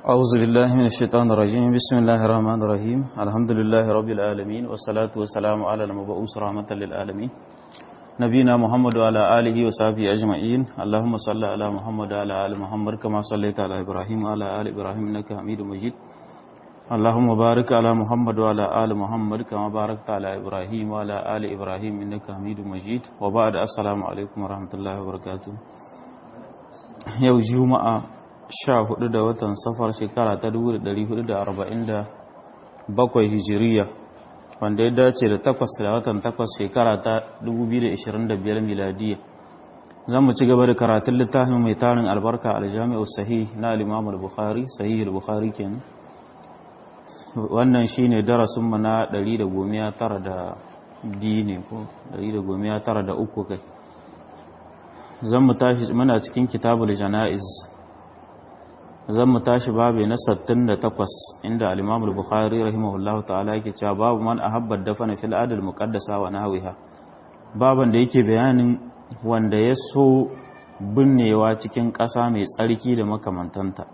أعوذ بالله من الشيطان الرجيم بسم الله الرحمن الرحيم الحمد لله رب العالمين والصلاة والسلام على المبعوث رحمة للعالمين نبينا محمد وعلى آله وصحبه أجمعين اللهم صل على محمد وعلى آل محمد كما صليت على إبراهيم وعلى آل إبراهيم إنك حميد مجيد اللهم بارك على محمد وعلى آل محمد كما باركت على إبراهيم وعلى آل إبراهيم إنك حميد مجيد وبعد السلام عليكم ورحمة الله وبركاته يوم جمعة sha hudu da watan safar shekara ta dubu da dari hudu da arba'in da bakwai hijiriya wanda ya dace da takwas da watan takwas shekara ta dubu biyu da ishirin da biyar miladiya zan mu ci gaba da karatun littafin mai tarin albarka aljami'u sahih na al-imam al-bukhari sahih al-bukhari kenan wannan shine darasin mu na ɗari da gomiya tara da biyu ne ko ɗari da gomiya tara da uku kai zan mu tashi muna cikin kitabul jana'iz zan mu tashi babu na 68 inda al-Imam al-Bukhari rahimahullahu ta'ala yake cewa babu man ahabba dafana fil adl muqaddasa wa nahwiha baban da yake bayanin wanda ya so binnewa cikin ƙasa mai tsarki da makamantanta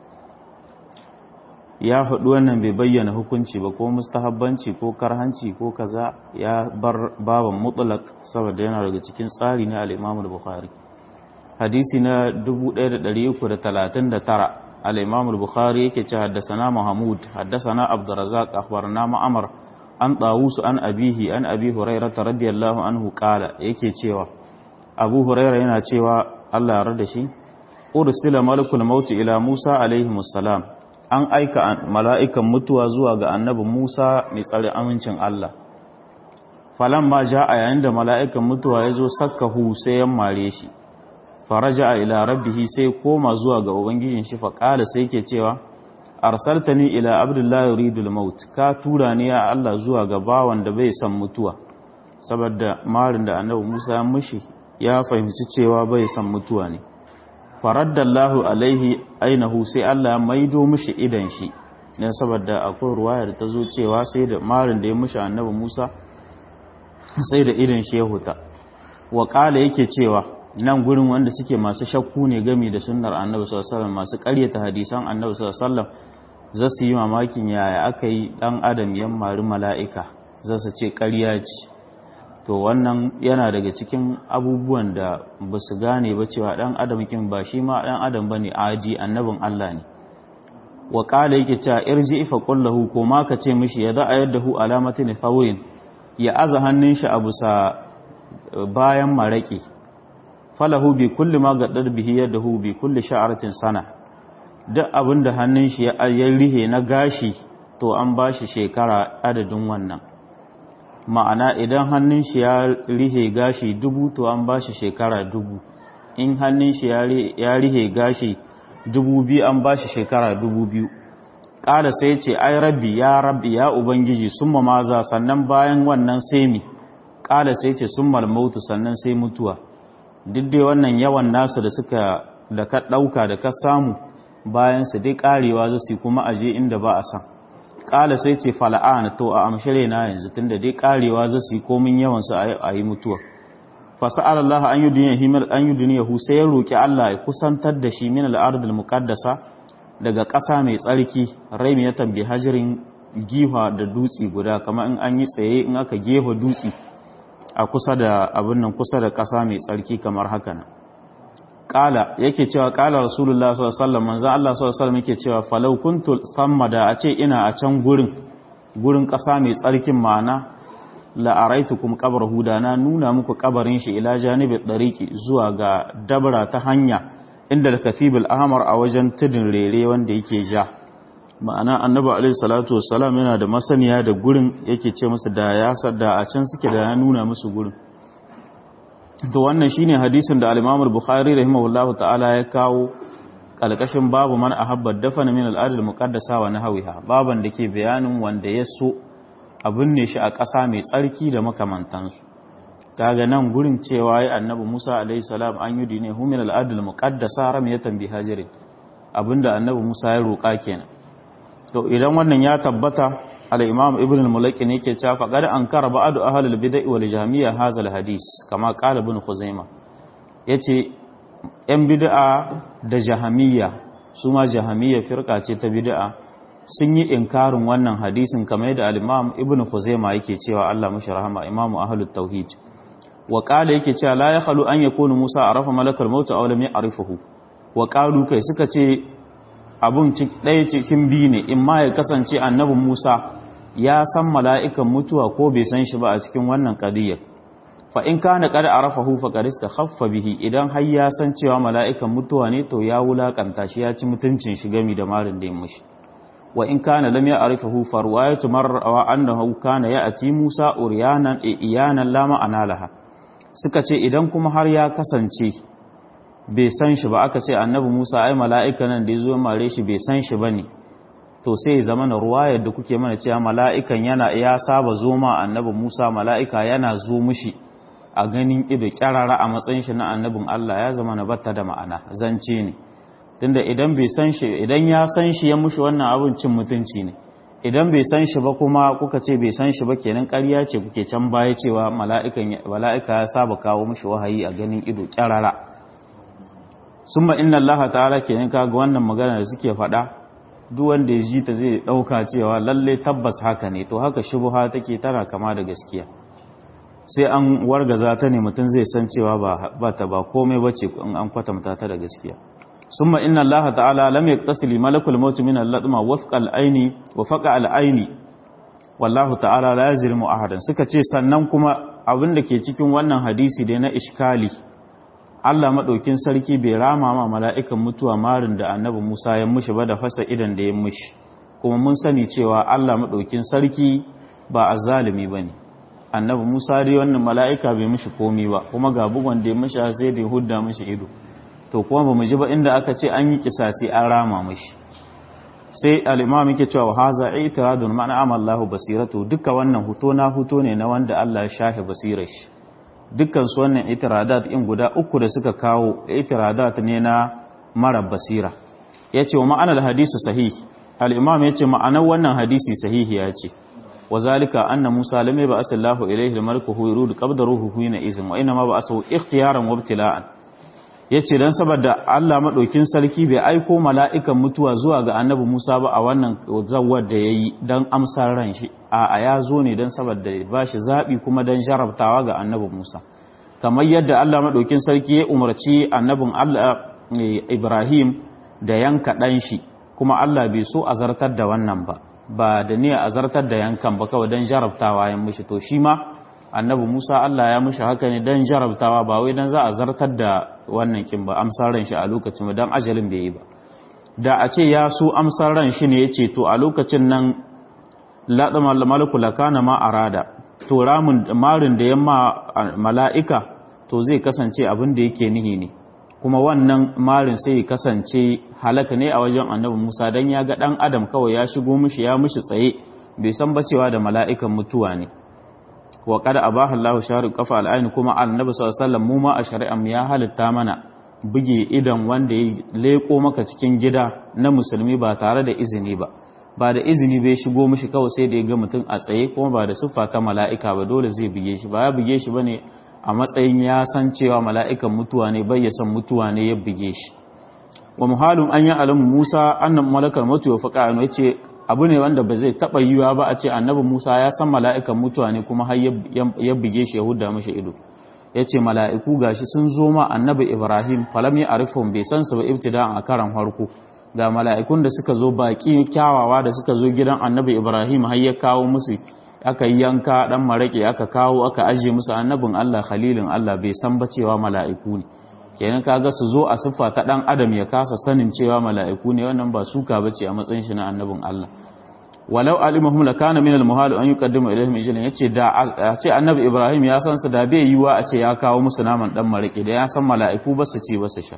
ya faɗi wannan bai bayyana hukunci ba ko mustahabbanci ko karhanci ko kaza ya bar baban mutlaq saboda yana daga cikin tsari na al-Imam al-Bukhari hadisi na 1339 الإمام البخاري يكي حدثنا محمود حدثنا عبد الرزاق أخبرنا معمر عن طاووس عن أبيه عن أبي هريرة رضي الله عنه قال يكي تشيوا أبو هريرة ينا تشيوا الله ردشي أرسل ملك الموت إلى موسى عليه السلام an aika mala'ikan mutuwa zuwa ga annabi Musa mai tsare amincin Allah. Falan ma ja a yayin da mala'ikan mutuwa ya zo sakka hu sai ya mare shi, faraja ila rabbihi sai koma zuwa ga ubangijin shi faqala sai yake cewa arsaltani ila abdullahi yuridul maut ka tura ni ya Allah zuwa ga bawan da bai san mutuwa saboda marin da annabi Musa ya mushi ya fahimci cewa bai san mutuwa ne faraddallahu alaihi ainahu sai Allah ya maido mushi idan shi dan saboda akwai ruwaya da ta zo cewa sai da marin da ya mushi annabi Musa sai da idan shi ya huta wa qala yake cewa nan gurin wanda suke masu shakku ne gami da sunnar annabi sallallahu masu ƙaryata hadisan annabi sallallahu za su yi mamakin yaya aka yi ɗan adam yan mari mala'ika za su ce ƙarya ce to wannan yana daga cikin abubuwan da ba su gane ba cewa ɗan adam kin ba shi ma ɗan adam ba ne aji annabin Allah ne wa ƙala yake cewa irji ifa ƙullahu ko ma ka ce mishi ya za a yadda hu alamatin fawin ya aza hannun shi a bisa bayan maraƙi falahu bi kulli ma gaddar bihi yadahu bi kulli sha'aratin sana duk abinda hannun shi ya rihe na gashi to an bashi shekara adadin wannan ma'ana idan hannun shi ya rihe gashi dubu to an bashi shekara dubu in hannun shi ya rihe gashi dubu biyu an bashi shekara dubu biyu ƙada sai ce ai rabbi ya rabbi ya ubangiji summa maza sannan bayan wannan sai mi ƙada sai ce summa mautu sannan sai mutuwa duk dai wannan yawan nasu da suka da ka ɗauka da ka samu bayan su dai ƙarewa za su kuma aje inda ba a san ƙala sai ce fala'ana to a amshire na yanzu tunda dai ƙarewa za su yi komin yawan su a yi mutuwa fasa'ar Allah an yi duniya himar an yi duniya hu sai ya roƙi Allah ya kusantar da shi min al'adul muqaddasa daga ƙasa mai tsarki rai mai tambi hajirin giwa da dutse guda kamar in an yi tsaye in aka gefa dutse a kusa da abin nan kusa da ƙasa mai tsarki kamar haka nan ƙala yake cewa ƙala rasulullah sallallahu alaihi wasallam manzo Allah sallallahu alaihi wasallam yake cewa falau kuntu samma da a ce ina a can gurin gurin ƙasa mai tsarkin ma'ana la araitukum qabrahu da na nuna muku kabarin shi ila janibi dariqi zuwa ga dabra ta hanya inda al-kathibul ahmar a wajen tudun rere wanda yake ja ma'ana annabi alaihi salatu wassalam yana da masaniya da gurin yake ce musu da ya sadda a can suke da ya nuna musu gurin to wannan shine hadisin da al-Imam al-Bukhari rahimahullahu ta'ala ya kawo kalkashin babu man ahabba dafana min al-ard al-muqaddasa wa nahwiha baban da ke bayanin wanda ya so abin ne shi a ƙasa mai tsarki da makamantansu kaga nan gurin cewa ya annabi Musa alaihi salam an yi dine hu min al-ard al-muqaddasa ramiyatan bi hajarin abinda annabi Musa ya roƙa kenan to idan wannan ya tabbata al-imam ibn al-mulaki ne yake cewa faqad ankara ba'du ahli al-bid'ah wal jahmiyya hadha al-hadith kama qala ibn khuzaimah yace yan bid'a da jahmiyya su ma jahamiyya firka ce ta bid'a sun yi inkarin wannan hadisin kamar yadda al-imam ibn khuzaima yake cewa Allah mashi rahama imamu ahlut tauhid wa qala yake cewa la yakhlu an yakunu musa arafa malakal maut aw lam ya'rifuhu wa qalu kai suka ce abun ɗaya cikin biyu ne in ma ya kasance annabin musa ya san mala'ikan mutuwa ko bai san shi ba a cikin wannan qadiyyar fa in kana qad arafahu faqad istakhaffa bihi idan har ya san cewa mala'ikan mutuwa ne to ya wulakanta shi ya ci mutuncin shi gami da marin da ya mushi wa in kana lam ya'rifahu fa riwayatu marra annahu kana ya'ti Musa uryanan iyanan la ma'ana laha suka ce idan kuma har ya kasance bai san shi ba aka ce annabi Musa ai mala'ika nan da yazo mare shi bai san shi bane to sai zama na ruwayar da kuke mana cewa mala'ikan yana ya saba zoma annabi Musa mala'ika yana zo mushi a ganin ido kyarara a matsayin shi na annabin Allah ya zama na batta da ma'ana zance ne tunda idan bai san shi idan ya san shi ya mushi wannan abin cin mutunci ne idan bai san shi ba kuma kuka ce bai san shi ba kenan ƙarya ce kuke can baya cewa mala'ikan mala'ika ya saba kawo mushi wahayi a ganin ido kyarara summa inna Allah ta'ala kenan kaga wannan magana da suke faɗa duk wanda ya ji ta zai ɗauka cewa lalle tabbas haka ne to haka shubha take tana kama da gaskiya sai an wargaza ta ne mutum zai san cewa ba ta ba komai bace in an kwatanta ta da gaskiya summa inna allaha ta'ala lam yaktasili malakul maut min al-ladma wafqa al-aini wa faqa al-aini wallahu ta'ala la yazlimu ahadan suka ce sannan kuma abin da ke cikin wannan hadisi da na iskali Allah madaukin sarki bai rama ma mala'ikan mutuwa marin da annabi Musa ya mushi ba da fasa idan da ya mushi kuma mun sani cewa Allah madaukin sarki ba azzalimi bane annabi Musa dai wannan mala'ika bai mishi komi ba kuma ga bugon da ya mishi sai da ya hudda mishi ido to kuma ba mu ji ba inda aka ce an yi kisasi an rama mishi sai al-imam yake cewa haza i'tiradun ma'ana amallahu basiratu duka wannan huto na huto ne na wanda Allah ya shafe basirar shi dukkan su wannan i'tiradat in guda uku da suka kawo i'tiradat ne na mara basira yace wa ma'anar hadisu sahih al-imam yace ma'anar wannan hadisi sahihi yace وذلك أن موسى لم يبعث الله إليه الملك هو يرود قبض روحه هنا إذن وإنما بعثه اختيارا وابتلاء yace dan saboda Allah madaukin sarki bai aiko mala'ikan mutuwa zuwa ga annabi Musa ba a wannan zawwar da yayi dan amsar ran shi a ya zo ne dan saboda ba shi zabi kuma dan jarabtawa ga annabi Musa kamar yadda Allah madaukin sarki ya umarci annabin Allah Ibrahim da yanka dan shi kuma Allah bai so azartar da wannan ba ba da niyya azartar da yankan ba kawai don jarabtawa ya mishi to shi ma annabi Musa Allah ya mishi haka ne don jarabtawa ba wai don za a zartar da wannan kin ba amsar ran shi a lokacin ba don ajalin bai yi ba da a ce ya so amsar ran shi ne ya ce to a lokacin nan laɗa malaku lakana ma arada to ramin marin da yamma mala'ika to zai kasance abin da yake nihi ne kuma wannan marin sai ya kasance halaka ne a wajen annabi Musa dan ya ga dan adam kawai ya shigo mishi ya mishi tsaye bai san bacewa da mala'ikan mutuwa ne wa qad abaha Allahu sharu qafa al kuma annabi sallallahu alaihi wasallam mu ma a shari'am ya halitta mana buge idan wanda ya leko maka cikin gida na musulmi ba tare da izini ba ba da izini bai shigo mishi kawai sai da ya ga mutum a tsaye kuma ba da siffa ta mala'ika ba dole zai buge shi ba ya buge shi bane a matsayin ya san cewa mala'ikan mutuwa ne bai ya san mutuwa ne ya buge shi wa muhalun an yi alamu musa annan malakar mutuwa faƙa ya ce abu ne wanda ba zai taɓa yiwa ba a ce annabi musa ya san mala'ikan mutuwa ne kuma har ya buge shi ya huda mashi ido ya ce mala'iku gashi sun zo ma annabi ibrahim falam ya arifon bai san su ba ibtida a karan farko ga mala'ikun da suka zo baƙi kyawawa da suka zo gidan annabi ibrahim har ya kawo musu aka yi yanka dan marake aka kawo aka aje musu annabin Allah khalilin Allah bai san ba cewa mala'iku ne kenan kaga su zo a siffa ta dan adam ya kasa sanin cewa mala'iku ne wannan ba suka bace a matsayin shi na annabin Allah walau alimahum lakana min almuhal an yuqaddimu ilaihim ijlan yace da a ce annabi Ibrahim ya san su da bai yiwa a ce ya kawo musu naman dan marake da ya san mala'iku ba su ci ba su sha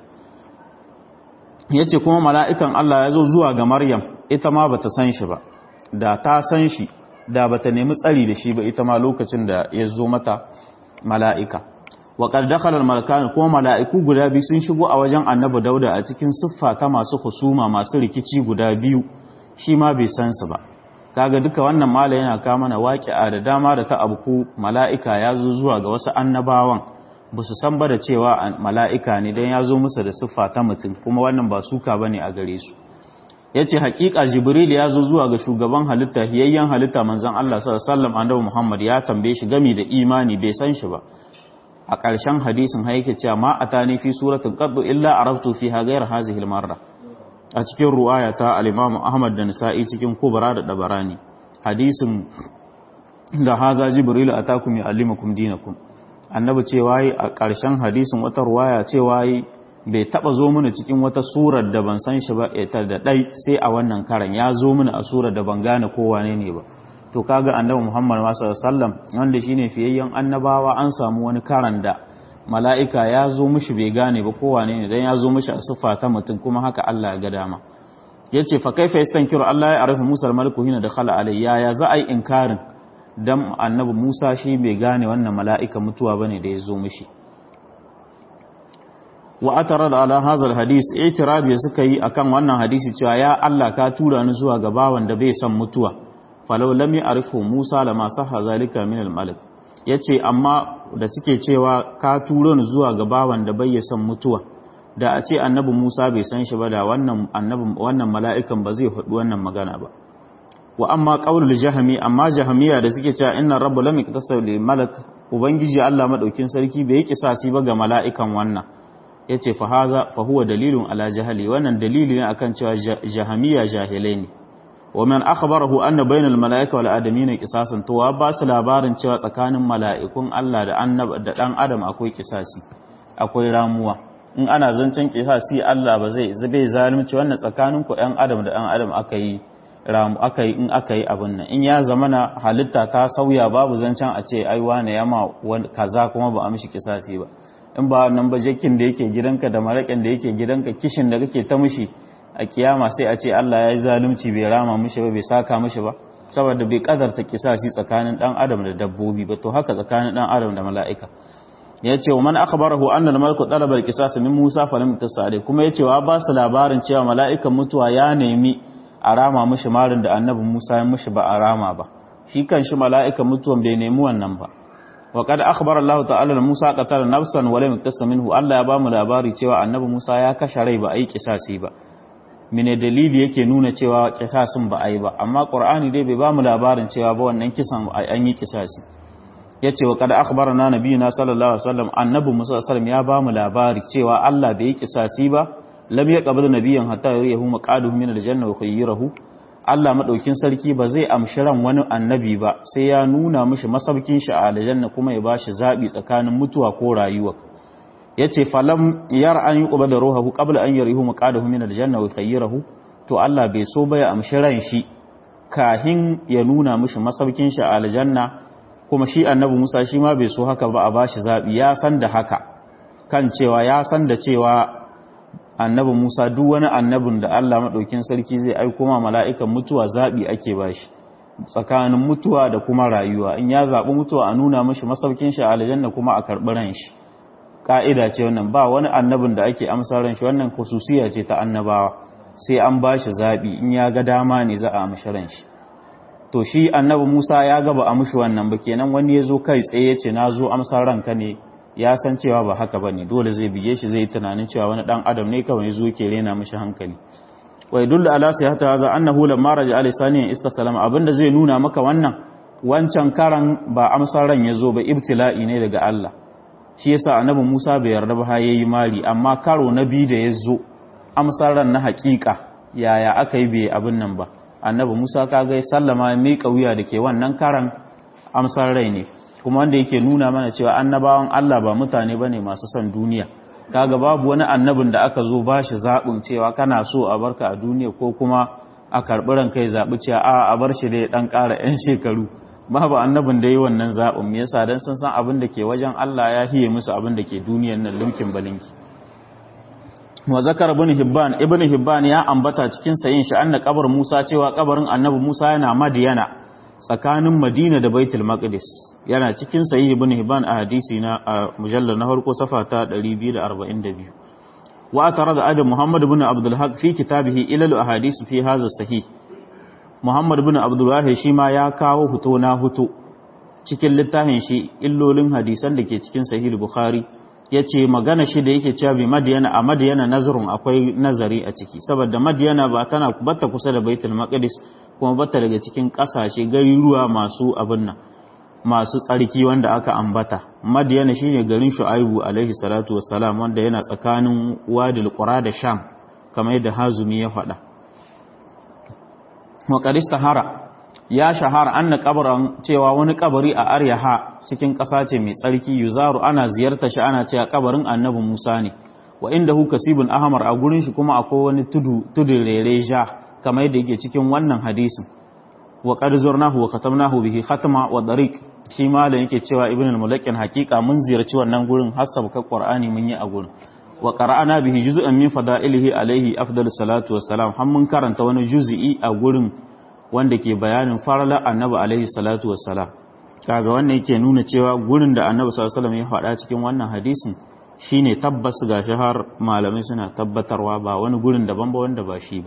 yace kuma mala'ikan Allah ya zo zuwa ga Maryam ita ma bata san shi ba da ta san shi da bata nemi tsari da shi ba ita ma lokacin da ya zo mata mala'ika wa qad dakhala al-malakan kuma mala'iku guda biyu sun shigo a wajen annabi dauda a cikin siffa ta masu husuma masu rikici guda biyu shi ma bai san su ba kaga duka wannan mala yana ka mana waƙi'a da dama da ta abku mala'ika ya zo zuwa ga wasu annabawan ba su san ba da cewa mala'ika ne don ya zo musu da siffa ta mutum kuma wannan ba suka ba ne a gare su ya ce haƙiƙa jibril ya zo zuwa ga shugaban halitta hiyayyen halitta manzan Allah sallam annabi Muhammad ya tambaye shi gami da imani bai san shi ba a ƙarshen hadisin haike cewa ma atani fi suratin qaddu illa araftu fiha ghayra hazihi al-marra a cikin ruwaya ta al-Imam Ahmad da Nisa'i cikin Kubra da Dabarani hadisin da haza jibril atakum ya'allimukum dinakum annabi cewa yi a ƙarshen hadisin wata ruwaya cewa yi bai taba zo mana cikin wata surar da ban san shi ba ita da dai sai a wannan karan ya zo mana a surar da ban gane ko wane ne ba to kaga annabi Muhammad sallallahu alaihi wasallam wanda shine fiyayyen annabawa an samu wani karan da mala'ika ya zo mishi bai gane ba ko wane ne dan ya zo mishi a siffa ta mutum kuma haka Allah ya ga dama yace fa kaifa yastankiru Allah ya arifu Musa al-maliku hina dakhala alayya ya za ai inkarin dan annabi Musa shi bai gane wannan mala'ika mutuwa bane da ya zo mishi wa atarad ala hadha alhadith i'tirad ya suka yi akan wannan hadisi cewa ya Allah ka tura ni zuwa ga bawan da bai san mutuwa falau lam ya'rifu Musa lama sahha zalika min almalik yace amma da suke cewa ka tura ni zuwa ga bawan da bai san mutuwa da a ce annabi Musa bai san shi ba da wannan annabi wannan mala'ikan ba zai faɗi wannan magana ba wa amma qaulul jahmi amma jahmiya da suke cewa inna rabbu lam yaktasab lil malak ubangiji Allah madaukin sarki bai yi kisasi ba ga mala'ikan wannan yace fa haza fa huwa dalilun ala jahali wannan dalili ne akan cewa jahmiya jahilai ne wa man akhbarahu anna bainal malaika wal adamin qisasan to wa ba su labarin cewa tsakanin mala'ikun Allah da annab da dan adam akwai kisasi akwai ramuwa in ana zancen kisasi Allah ba zai zai zalunci wannan tsakanin ku ɗan adam da ɗan adam aka yi ramu aka yi in aka yi abin nan in ya zama na halitta ta sauya babu zancen a ce ai wane ya ma kaza kuma ba a mishi kisasi ba in ba nan ba jakin da yake gidanka da maraƙin da yake gidanka kishin da kake ta mishi a kiyama sai a ce Allah ya yi zalunci bai rama mishi ba bai saka mishi ba saboda bai kadarta kisasi tsakanin dan adam da dabbobi ba to haka tsakanin dan adam da mala'ika ya ce wa man akhbarahu anna al-malaku talaba al-qisas min Musa falam tasali kuma ya ce wa ba su labarin cewa mala'ikan mutuwa ya nemi a rama mishi marin da annabi Musa ya mishi ba a rama ba shi kan shi mala'ikan mutuwan bai nemi wannan ba wa qad akhbara Allah ta'ala Musa qatala nafsan wa lam yaktasa minhu Allah ya ba mu labari cewa annabi Musa ya kashe rai ba ai kisasi ba mene dalili yake nuna cewa kisasin ba ai ba amma Qur'ani dai bai ba mu labarin cewa ba wannan kisan an yi kisasi yace wa qad akhbarana nabiyuna sallallahu alaihi wasallam annabi Musa sallallahu alaihi wasallam ya ba mu labari cewa Allah bai yi kisasi ba lam yaqbal nabiyyan hatta yuriyahu maqaduhu min aljanna wa khayyirahu Allah madaukin sarki ba zai amshi ran wani annabi ba sai ya nuna mishi masaukin shi a aljanna kuma ya bashi zabi tsakanin mutuwa ko rayuwa yace falam yar an yuqbal ruhuhu qabla an yuriyahu maqaduhu min aljanna wa khayyirahu to Allah bai so ba ya amshi ran shi kahin ya nuna mishi masaukin shi a aljanna kuma shi annabi Musa shi ma bai so haka ba a bashi zabi ya san da haka kan cewa ya san da cewa annabi Musa duk wani annabin da Allah maɗaukin sarki zai aiko ma mala'ikan mutuwa zaɓi ake ba shi tsakanin mutuwa da kuma rayuwa in ya zaɓi mutuwa a nuna mashi masaukin shi a aljanna kuma a karɓi ran shi ƙa'ida ce wannan ba wani annabin da ake amsa ran shi wannan khususiya ce ta annabawa sai an ba shi zaɓi in ya ga dama ne za a amshi ran shi to shi annabi Musa ya gaba a mushi wannan ba kenan wani ya zo kai tsaye ce na zo amsar ranka ne ya san cewa ba haka bane dole zai bige shi zai tunanin cewa wani dan adam ne kawai zo ke rena mishi hankali wa yadullu ala sihhati hadha annahu lamma raja ali sani istasalama abinda zai nuna maka wannan wancan karan ba amsar ran yazo ba ibtila'i ne daga Allah shi yasa annabi Musa bai yarda ba yayi mari amma karo na biyu da yazo amsar ran na hakika yaya aka yi bai abin nan ba annabi Musa kaga sallama mai kauya dake wannan karan amsar rai ne kuma wanda yake nuna mana cewa annabawan Allah ba mutane bane masu son duniya kaga babu wani annabin da aka zo bashi zabin cewa kana so a barka a duniya ko kuma a karbi ran kai zabi cewa a a bar shi da dan ƙara yan shekaru babu annabin da yi wannan zabin me yasa dan sun san abin da ke wajen Allah ya hiye musu abin da ke duniyar nan lumkin balinki wa zakar ibn hibban ibn hibban ya ambata cikin sayin shi anna kabar Musa cewa kabarin annabi Musa yana Madiyana tsakanin Madina da Baitul Maqdis yana cikin sahih ibn Hibban a hadisi na mujallal na farko safa ta 242 wa atarada adam Muhammad ibn Abdul Haq fi kitabihi ilal ahadith fi hadha sahih Muhammad ibn Abdul Wahid shi ma ya kawo huto na huto cikin littafin shi illolin hadisan da ke cikin sahih Bukhari yace magana shi da yake cewa bi madiyana a madiyana nazarun akwai nazari a ciki saboda madiyana ba tana bata kusa da baitul maqdis kuma bata daga cikin kasashe garuruwa masu abin nan masu tsarki wanda aka ambata madiyana shine garin shu'aibu alaihi salatu wassalam wanda yana tsakanin wadil qura da sham kamar yadda hazumi ya faɗa wa qadistahara ya shahara anna qabran cewa wani kabari a aryaha cikin ƙasa ce mai tsarki yuzaru ana ziyarta shi ana cewa kabarin annabi Musa ne wa indahu kasibun ahmar a gurin shi kuma akwai wani tudu tudun rere ja kamar yadda yake cikin wannan hadisin wa qad zurnahu wa katamnahu bihi khatma wa dariq shi malam yake cewa ibn al-mulakin hakika mun ziyarci wannan gurin hasab ka qur'ani mun yi a gurin wa qara'ana bihi juz'an min fada'ilihi alaihi afdalus salatu wassalam har mun karanta wani juz'i a gurin wanda ke bayanin farala annabi alaihi salatu wassalam kaga wannan yake nuna cewa gurin da annabi sallallahu alaihi wasallam ya faɗa cikin wannan hadisin shine tabbas gashi har malamai suna tabbatarwa ba wani gurin daban ba wanda ba shi ba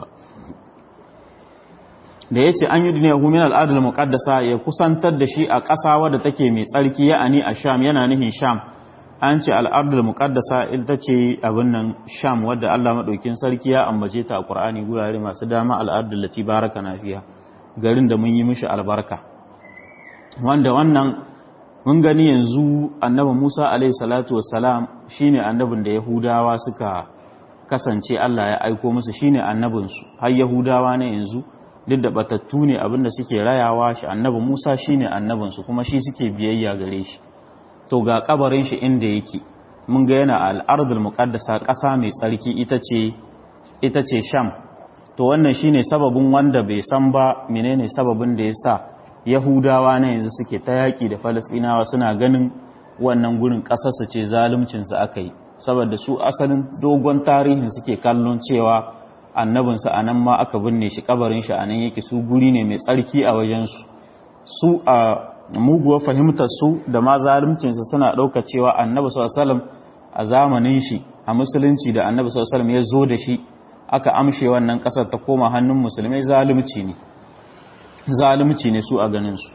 da yace an yi duniya hu min al muqaddasa ya kusantar da shi a ƙasa wadda take mai tsarki ya'ani a sham yana nihin sham an ce al muqaddasa ita ce abin nan sham wadda Allah madaukin sarki ya ambace ta a Qur'ani gurare masu dama al-ardul lati barakana fiha garin da mun yi mishi albarka wanda wannan mun gani yanzu annabi Musa alaihi salatu wassalam shine annabin da Yahudawa suka kasance Allah ya aiko musu shine annabinsu har Yahudawa ne yanzu duk da batattu ne abinda suke rayawa shi annabi Musa shine annabinsu kuma shi suke biyayya gare shi to ga kabarin shi inda yake mun ga yana al-ardul muqaddasa ƙasa mai tsarki ita ce ita ce Sham to wannan shine sababin wanda bai san ba menene sababin da yasa Yahudawa na yanzu suke ta yaki da Falasɗinawa suna ganin wannan gurin ƙasarsu ce zaluncin su aka yi saboda su asalin dogon tarihin suke kallon cewa annabinsa a nan ma aka binne shi kabarin shi a nan yake su guri ne mai tsarki a wajensu su a muguwar fahimtar su da ma zaluncinsa suna ɗauka cewa annabi sallallahu a zamanin shi a musulunci da annabi sallallahu ya zo da shi aka amshe wannan ƙasar ta koma hannun musulmai zalunci ne zalunci ne su a ganin su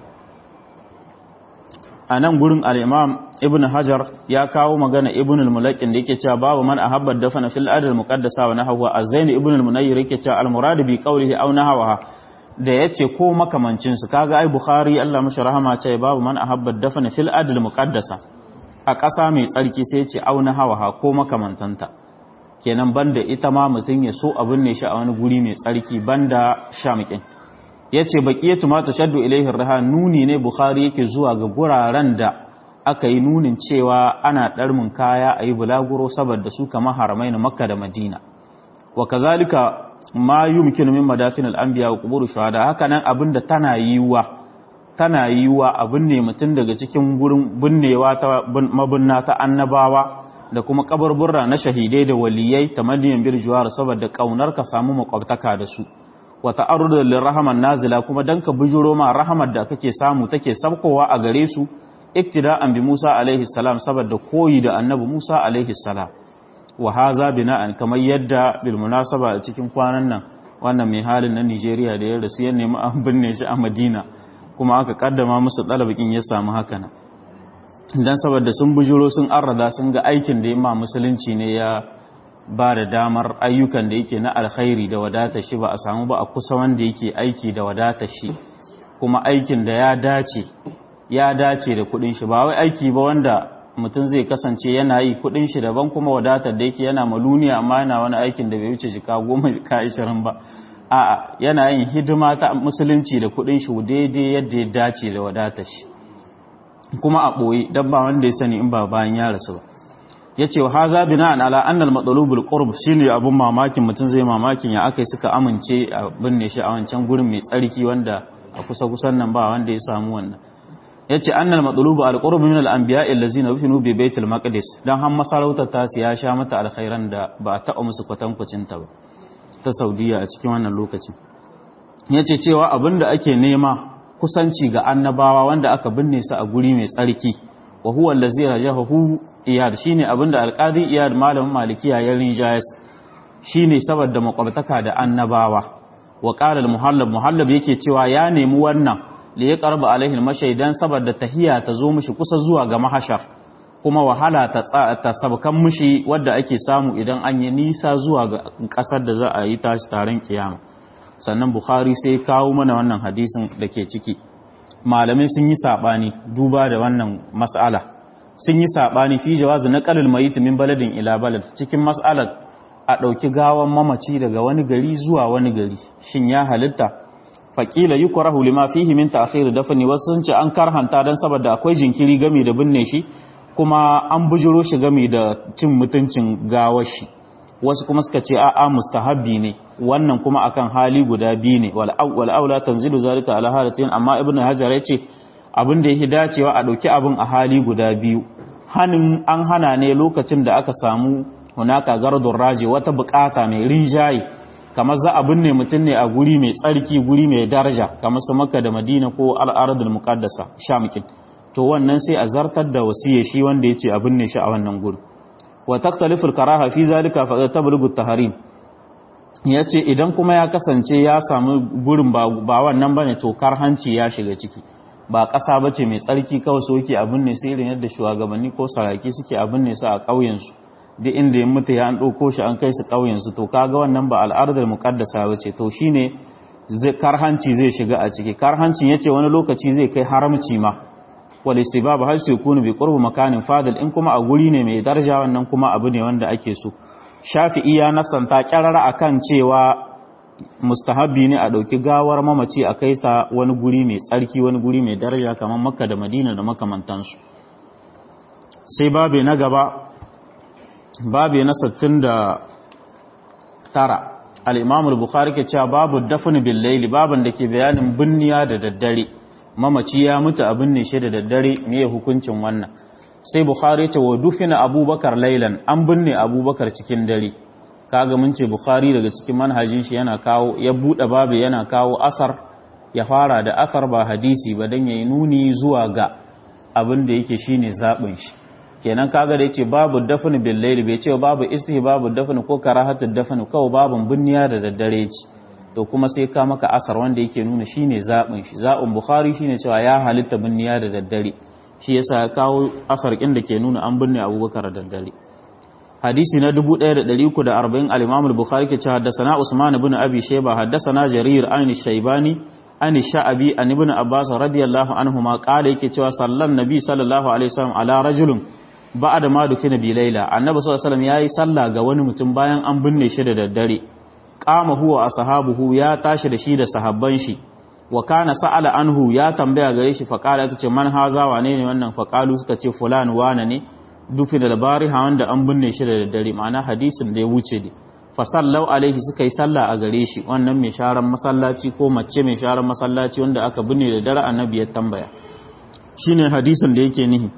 a nan gurin al'imam ibn hajar ya kawo magana ibn al-mulakin da yake cewa babu man ahabbar dafana fil adal muqaddasa wa nahwa az-zaini ibn al-munayyir yake cewa al-murad bi qawlihi aw nahwa da yace ko makamancin su kaga ai bukhari Allah mashi rahama ce babu man ahabbar dafana fil adal muqaddasa a ƙasa mai tsarki sai yace aw nahwa ko makamantanta kenan banda ita ma mutun ya so abin ne shi a wani guri mai tsarki banda shamikin ya ce baƙiyatu ma ta shaddu ilaihin raha nuni ne bukhari yake zuwa ga guraren da aka yi nunin cewa ana ɗarmin kaya a yi bulaguro saboda su kama haramai na makka da madina wa kazalika ma yi mukin min madafin al'ambiya wa kuburu shahada haka nan abin da tana yiwuwa tana yiwuwa abin ne mutum daga cikin gurin binnewa ta mabinna ta annabawa da kuma kabarburra na shahidai da waliyai ta madiyan birjuwar saboda kaunar ka samu makwabtaka da su wa ta'arrudu lirrahman nazila kuma dan ka bujuro ma rahamar da kake samu take sabkowa a gare su iktida'an bi Musa alaihi salam saboda koyi da annabi Musa alaihi salam wa haza bina'an kamar yadda bil munasaba a cikin kwanan nan wannan mai halin na Nigeria da ya rasu ya nemi an binne shi a Madina kuma aka kaddama musu dalabikin ya samu haka nan dan saboda sun bujuro sun arrada sun ga aikin da ya ma musulunci ne ya ba da damar ayyukan da yake na alkhairi da wadata shi ba a samu ba a kusa wanda yake aiki da wadata shi kuma aikin da ya dace ya dace da kudin shi ba wai aiki ba wanda mutum zai kasance yana yi kudin shi daban kuma wadatar da yake yana maluniya amma yana wani aikin da bai wuce jika goma jika ashirin ba a'a yana yin hidima ta musulunci da kudin shi daidai yadda ya dace da wadatar shi kuma a ɓoye don ba wanda ya sani in ba bayan ya rasu ba ya ce wa haza bina'an ala annal matsalubul qurb shine abun mamakin mutum zai mamakin ya akai suka amince a binne shi a wancan gurin mai tsarki wanda a kusa kusan nan ba wanda ya samu wannan yace annal matsalubu al qurb min al anbiya allazina rufinu bi baitil maqdis dan har masarautar ta ya sha mata alkhairan da ba ta musu kwatankwacin ta ba ta saudiya a cikin wannan lokacin yace cewa abinda ake nema kusanci ga annabawa wanda aka binne su a guri mai tsarki wa huwa allazi rajahu iyad shine abinda alqadi iyad malamin malikiya ya rinjayas shine saboda makwabtaka da annabawa wa qala al-muhallab muhallab yake cewa ya nemi wannan li ya qarba alaihi al-mashaidan saboda tahiya ta zo mishi kusa zuwa ga mahashar kuma wahala ta ta sabkan mushi wadda ake samu idan an yi nisa zuwa ga kasar da za a yi tashi taron kiyama sannan bukhari sai kawo mana wannan hadisin da ke ciki malamai sun yi sabani duba da wannan mas'ala sun yi sabani fi jawazu naqalul mayit min baladin ila balad cikin mas'alar a ɗauki gawan mamaci daga wani gari zuwa wani gari shin ya halitta faƙila yi kwarahu lima fihi min ta'khir dafni wasu sun ce an karhanta dan saboda akwai jinkiri game da binne shi kuma an bujuro shi game da cin mutuncin gawar shi wasu kuma suka ce a'a mustahabbi ne wannan kuma akan hali guda biyu ne wal aula tanzilu zalika ala halatin amma ibnu hajar yace abin da yake dacewa a ɗauki abin a hali guda biyu hanin an hana ne lokacin da aka samu hunaka gardun raji wata bukata mai rinjaye kamar za a binne mutum ne a guri mai tsarki guri mai daraja kamar su makka da madina ko al'aradul muqaddasa shamikin to wannan sai a zartar da wasiya shi wanda ya ce a binne shi a wannan guri wa taktalifu karaha fi zalika fa tablughu taharim yace idan kuma ya kasance ya samu gurin ba ba wannan bane to karhanci ya shiga ciki ba ƙasa bace mai tsarki kawai soke a binne sai irin yadda shugabanni ko saraki suke a binne su a ƙauyen su duk inda ya mutu ya an ɗauko shi an kai su ƙauyensu to kaga wannan ba al'adar muƙaddasa ba ce to shine karhanci zai shiga a ciki karhancin yace wani lokaci zai kai haramci ma wal istibab hal su yakunu bi qurbi makanin fadil in kuma a guri ne mai daraja wannan kuma abu ne wanda ake so shafi'i ya nasanta kyarara akan cewa mustahabbi ne a ɗauki gawar mamaci a kai ta wani guri mai tsarki wani guri mai daraja kamar makka da madina da makamantansu sai babe na gaba babi na 69 al-imam al-bukhari ke cewa babu dafn bil layli baban da ke bayanin binniya da daddare mamaci ya mutu a binne shi da daddare me hukuncin wannan sai bukhari ce wa dufina abubakar laylan an binne abubakar cikin dare kaga mun ce bukhari daga cikin manhajin shi yana kawo ya bude babu yana kawo asar ya fara da asar ba hadisi ba dan yayi nuni zuwa ga abin da yake shine zabin shi kenan kaga da yace babu dafn bil layl bai ce babu istihbabu dafn ko karahatu dafn kawai babun binniya da daddare ce to kuma sai ka maka asar wanda yake nuna shine zabin shi zabin bukhari shine cewa ya halitta binniya da daddare shi yasa ya kawo asar kin da ke nuna an binne abubakar da daddare hadisi na 1340 al-imam al-bukhari ke cewa haddathana usman ibn abi shayba haddathana jarir an shaybani an sha'abi an ibn abbas radiyallahu anhuma qala yake cewa sallan nabi sallallahu alaihi wasallam ala rajulin ba da ma dufina bi laila annabi sallallahu alaihi wasallam yayi sallah ga wani mutum bayan an binne shi da daddare qama huwa ashabuhu ya tashi da shi da sahabban shi wa kana sa'ala anhu ya tambaya gare shi fa qala kace man haza wane ne wannan fa qalu suka ce fulan wane ne dufina da bariha wanda an binne shi da daddare ma'ana hadisin da ya wuce ne fa sallau alaihi suka yi sallah a gare shi wannan mai sharan masallaci ko mace mai sharan masallaci wanda aka binne da dare annabi ya tambaya shine hadisin da yake nihi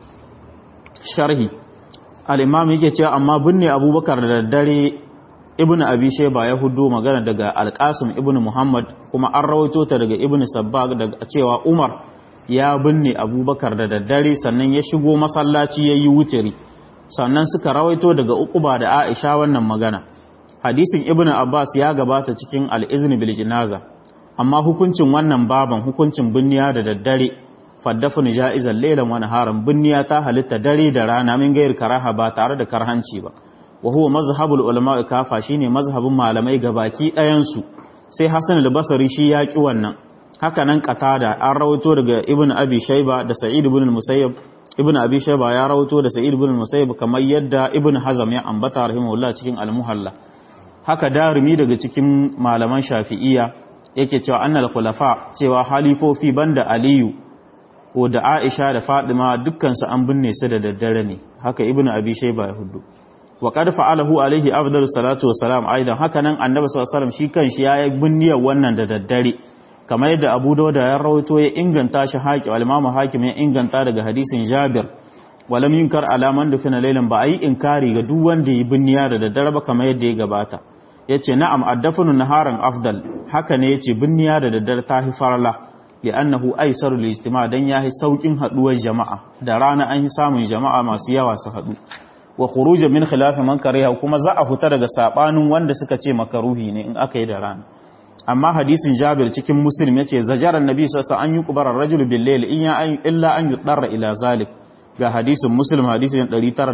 sharhi al-imam yake cewa amma binne abubakar da daddare ibn abi shayba ya hudo magana daga al-qasim ibn muhammad kuma an rawaito ta daga ibn sabbag daga cewa umar ya binne abubakar da daddare sannan ya shigo masallaci yayi wutiri sannan suka rawaito daga uquba da aisha wannan magana hadisin ibn abbas ya gabata cikin al-izn bil jinaza amma hukuncin wannan baban hukuncin binniya da daddare faddafin ja'izan lailan wani haram binniya ta halitta dare da rana min gayar karaha ba tare da karhanci ba wa huwa mazhabul ulama kafa shine mazhabin malamai gabaki ɗayan su sai hasan al-basri shi ya ki wannan haka nan qatada an rawaito daga ibn abi shayba da sa'id ibn musayyab ibn abi shayba ya rawaito da sa'id ibn musayyab kamar yadda ibn hazam ya ambata rahimahullah cikin al-muhalla haka darimi daga cikin malaman shafi'iyya yake cewa annal khulafa cewa halifofi banda aliyu ko da Aisha da Fatima dukkansu an binne su da daddare ne haka Ibn Abi Shayba ya hudu wa qad fa'alahu alaihi afdalus salatu wassalam aidan haka nan Annabi sallallahu alaihi wasallam shi kanshi ya yi binniyar wannan da daddare kamar yadda Abu Dawud ya rawaito ya inganta shi haƙi al-Imam Hakim ya inganta daga hadisin Jabir walam yunkar alaman da fina lailan ba ayi inkari ga duk wanda yi binniya da daddare ba kamar yadda ya gabata yace na'am addafunu naharan afdal haka ne yace binniya da daddare ta hi farla li'annahu aisaru lijtima dan yahi saukin haduwar jama'a da rana an yi samun jama'a masu yawa su hadu wa khurujan min khilaf man kariha kuma za a huta daga sabanin wanda suka ce makaruhi ne in aka yi da rana amma hadisin Jabir cikin Muslim yace zajara annabi sallallahu alaihi wasallam an yuqbara ar-rajul bil layl in ya illa an yudarra ila zalik ga hadisin muslim hadisin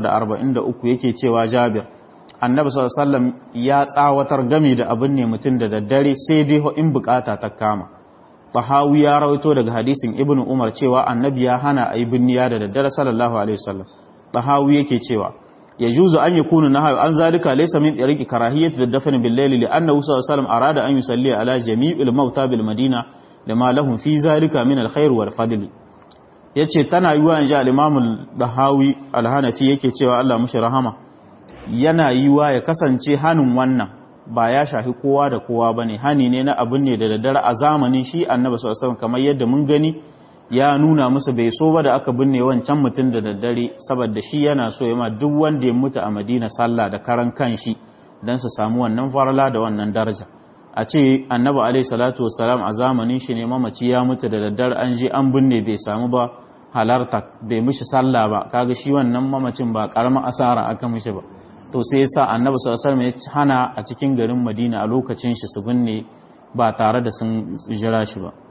943 yake cewa jabir annabi sallallahu ya tsawatar game da abin ne mutum da daddare sai dai in bukata ta kama tahawi ya rawaito daga hadisin ibnu umar cewa annabi ya hana ayi binniya da daddare sallallahu alaihi wasallam tahawi yake cewa يجوز أن يكون النهي عن ذلك ليس من طريق كراهية الدفن بالليل لأنه صلى الله عليه وسلم أراد أن يصلي على جميع الموتى بالمدينة لما لهم في ذلك من الخير والفضل yace tana yiwa in ji al-Imam dahawi al-Hanafi yake cewa Allah mushi rahama yana yiwa ya kasance hanin wannan ba ya shafi kowa da kowa bane hani ne na abin ne da daddare a zamanin shi Annabi sallallahu alaihi wasallam kamar yadda mun gani ya nuna musu bai so ba da aka binne wancan mutum da daddare saboda shi yana so ya ma duk wanda ya mutu a Madina sallah da karan kanshi dan su samu wannan farala da wannan daraja a ce annabi alaihi salatu wassalam a zamanin shi ne mamaci ya mutu da daddare an je an binne bai samu ba halarta bai mishi sallah ba kaga shi wannan mamacin ba karamin asara aka mishi ba to sai yasa annabi sallallahu alaihi wasallam ya hana a cikin garin Madina a lokacin shi su binne ba tare da sun jira shi ba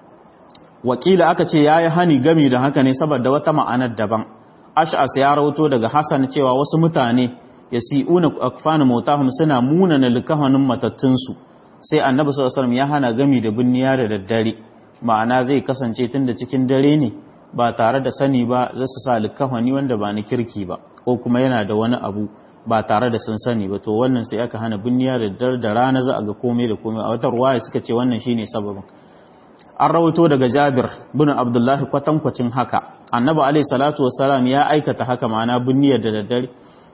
wakila aka ce yayi hani gami da haka ne saboda wata ma'anar daban ash'as ya rawato daga hasan cewa wasu mutane yasi'una akfanu mautahum suna munana likahanin matattunsu sai annabi sallallahu alaihi wasallam ya hana gami da binniya da daddare ma'ana zai kasance tunda cikin dare ne ba tare da sani ba za su sa likahani wanda ba na kirki ba ko kuma yana da wani abu ba tare da sun sani ba to wannan sai aka hana binniya da daddare da rana za a ga komai da komai a wata ruwaya suka ce wannan shine sababin an rawaito daga Jabir bin Abdullah kwatankwacin haka annabi alaihi salatu wassalam ya aikata haka ma'ana binniyar da daddare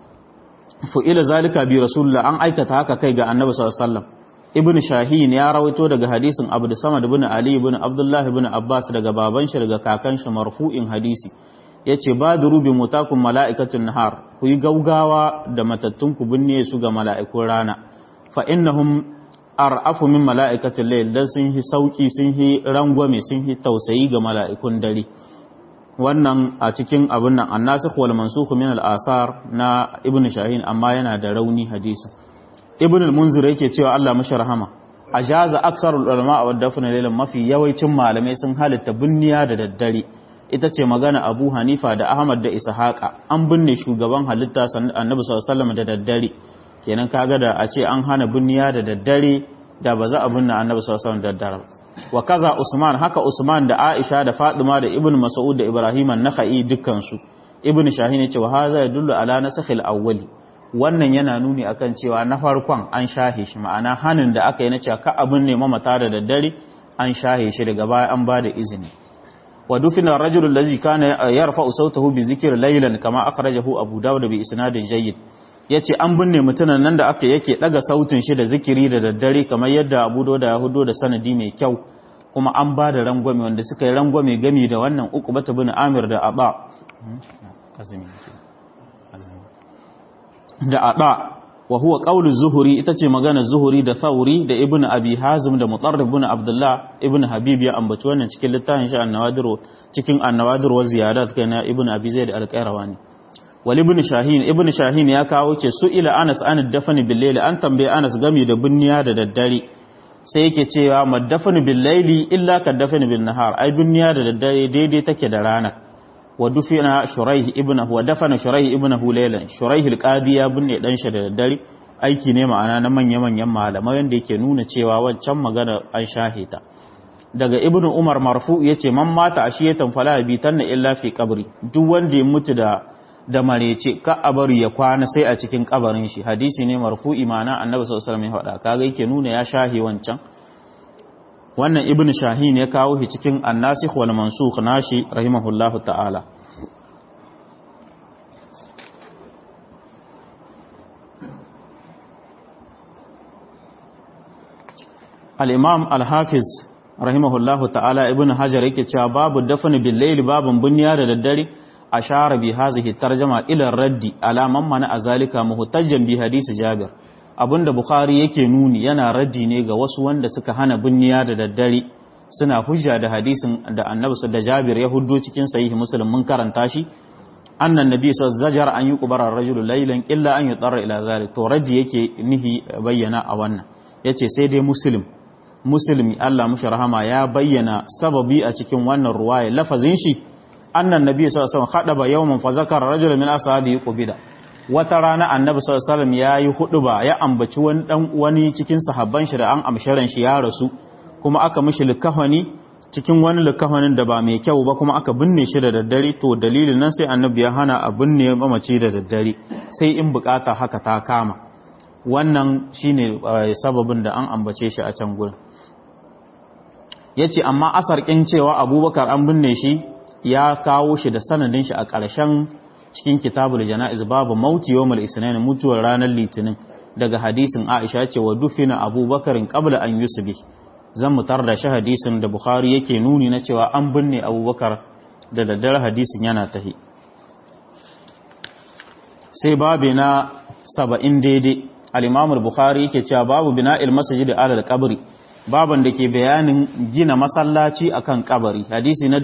fu'ila zalika bi rasulullah an aikata haka kai ga annabi sallallahu alaihi wasallam ibn shahin ya rawaito daga hadisin abdu samad ibn ali ibn abdullah ibn abbas daga baban shi daga kakan shi marfu'in hadisi yace badru bi mutakum mala'ikatun nahar ku yi gaugawa da matattun ku binne su ga mala'ikun rana fa innahum ar'afu min mala'ikatil layl dan sun hi sauki sun hi rangwame sun hi tausayi ga mala'ikun dare wannan a cikin abin nan annasikh wal mansukh min al-asar na ibn shahin amma yana da rauni hadisi ibn al-munzir yake cewa Allah mashi rahama ajaza aksarul ulama wa dafna laylan mafi yawancin malamai sun halitta binniya da daddare ita ce magana Abu Hanifa da Ahmad da Ishaqa an binne shugaban halitta Annabi sallallahu alaihi wasallam da daddare kenan kaga da a ce an hana binniya da daddare da ba za a binne Annabi sallallahu alaihi wasallam da daddare wa kaza Usman haka Usman da Aisha da Fatima da Ibn Mas'ud da Ibrahim an-Nakhai dukkan su Ibn Shahin yace wa haza yadullu ala nasakhil awwali wannan yana nuni akan cewa na farkon an shahe shi ma'ana hanin da aka yi na cewa ka abin ne mamata da daddare an shahe shi daga baya an ba da izini wa dufina rajul allazi kana yarfa sautahu bi zikr laylan kama akhrajahu abu dawud bi isnadin jayyid yace an binne mutunan nan da aka yake daga sautin shi da zikiri da daddare kamar yadda abu dawud ya hudo da sanadi mai kyau kuma an ba da rangwame wanda suka yi rangwame gami da wannan uqbatu bin amir da aba da ada wa huwa qawlu zuhuri ita ce magana zuhuri da thauri da ibnu abi hazim da mutarrib ibn abdullah ibnu habib ya ambaci wannan cikin littafin shi an-nawadir cikin an-nawadir wa ziyadat kana ibnu abi zaid al-qayrawani wal ibn shahin ibn shahin ya kawo ce su ila anas an dafani bil layl an tambaye anas gami da binniya da daddare sai yake cewa madafani bil layli illa kadafani bin nahar ai binniya da daddare daidai take da rana wa dufina shuraih ibnahu wa dafana shuraih ibnahu laylan shuraih alqadi ya binne dan shi da daddare aiki ne ma'ana na manya manyan malamai wanda yake nuna cewa wancan magana an shahita daga ibnu umar marfu yace man mata ashiyatan fala bi tanna illa fi qabri duk wanda ya mutu da da marece ka abari ya kwana sai a cikin kabarin shi hadisi ne marfu'i ma'ana annabi sallallahu alaihi wasallam ya faɗa kaga yake nuna ya shahi wancan wannan ibn shahin ya kawo shi cikin annasikh wal mansukh nashi rahimahullahu ta'ala al-imam al-hafiz rahimahullahu ta'ala ibn hajar yake cewa babu dafn bil layl babun bunya da daddare ashara bi hadhihi tarjama ila raddi ala man mana azalika muhtajjan bi hadisi jabir abinda Bukhari yake nuni yana raddi ne ga wasu wanda suka hana binniya da daddare suna hujja da hadisin da annabi da Jabir ya huddo cikin sahihi Muslim mun karanta shi annan nabi zajar an yi kubara rajulu laylan illa an yutarra ila zalik to raddi yake nihi bayyana a wannan yace sai dai Muslim Muslimi Allah mushi rahama ya bayyana sababi a cikin wannan ruwaya lafazin shi annan nabi sallallahu alaihi wasallam khadaba yawman fa zakara rajulun min ashabihi qubida wata rana annabi sallallahu alaihi wasallam yayi huduba ya ambaci wani dan wani cikin sahabban shi da an amsharan shi ya rasu kuma aka mishi likafani cikin wani likafanin da ba mai kyau ba kuma aka binne shi da daddare to dalilin nan sai annabi ya hana a binne mamaci da daddare sai in bukata haka ta kama wannan shine sababin da an ambace shi a can gurin yace amma asar kin cewa abubakar an binne shi ya kawo shi da sanadin shi a ƙarshen cikin kitabul jana'iz babu mauti yawmul isnin mutuwar ranar litinin daga hadisin Aisha ce wa dufina abubakarin qabla an yusbi zan mutar da shi hadisin da Bukhari yake nuni na cewa an binne abubakar da daddare hadisin yana tahi sai babu na saba'in daidai al'imamul Bukhari yake cewa babu bina ilmasajid da alal kabari baban da ke bayanin gina masallaci akan kabari hadisi na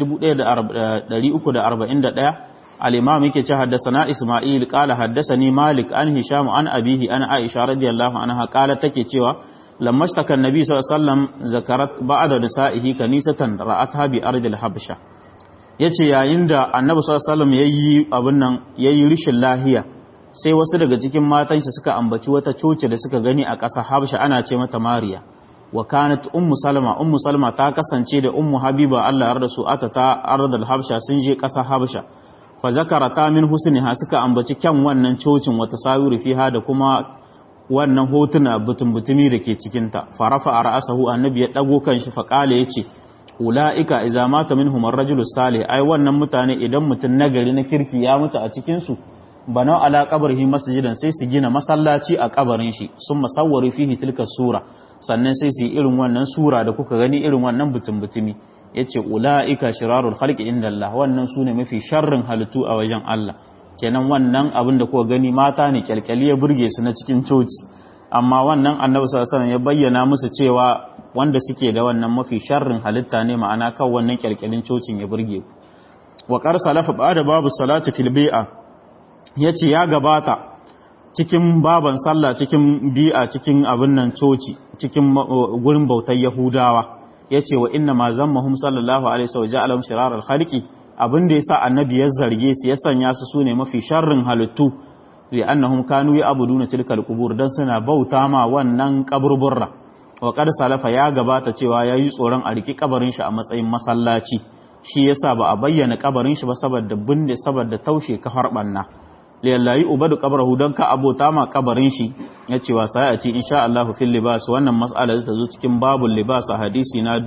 1341 al-imam yake cewa haddathana Isma'il qala haddathani Malik an Hisham an abihi an Aisha radiyallahu anha qala take cewa lamma shtaka annabi sallallahu alaihi wasallam zakarat ba'da nisa'ihi kanisatan ra'atha bi ardil habsha yace yayin da annabi sallallahu alaihi wasallam yayi abun nan yayi rishin lahiya sai wasu daga cikin matan shi suka ambaci wata coci da suka gani a ƙasa habsha ana ce mata mariya wa kanat ummu salma ummu salma ta kasance da ummu habiba Allah ya rasu ata ta ardal habsha sun je ƙasa habsha fa zakarata min husniha suka ambaci kyan wannan cocin wata sawiru fiha da kuma wannan hotuna butun-butumi da ke cikinta farafa a ra'asahu annabi ya ɗago kan shi faƙale ya ce ula'ika iza mata min humar rajulu salih ai wannan mutane idan mutum nagari na kirki ya mutu a cikinsu bana ala kabarhi masjidan sai su gina masallaci a kabarin shi sun masawwari fihi tilka sura sannan sai su yi irin wannan sura da kuka gani irin wannan butun-butumi yace ula'ika shirarul khalqi inda Allah wannan sune mafi sharrin halittu a wajen Allah kenan wannan abin da kuka gani mata ne kyalkyali ya burge su na cikin coci amma wannan annabi sallallahu ya bayyana musu cewa wanda suke da wannan mafi sharrin halitta ne ma'ana kan wannan kyalkyalin cocin ya burge ku wa qar salafa ba'da babu salati fil bi'a yace ya gabata cikin baban sallah cikin bi'a cikin abin nan coci cikin gurin bautar yahudawa yace wa inna ma zammahum sallallahu alaihi wasallam ja'alahum shiraral khaliqi abin da ya sa annabi ya zarge su ya sanya su sune mafi sharrin halittu li annahum kanu ya'buduna tilkal qubur dan suna bauta ma wannan kaburburra wa qad salafa ya gabata cewa yayi tsoron a riki kabarin shi a matsayin masallaci shi yasa ba a bayyana kabarin shi ba saboda binde saboda taushe kafar banna lillahi ubadu qabrahu dan ka abota ma kabarin shi yace wa sai a ci insha Allah fil libas wannan mas'ala ta zo cikin babul libas a hadisi na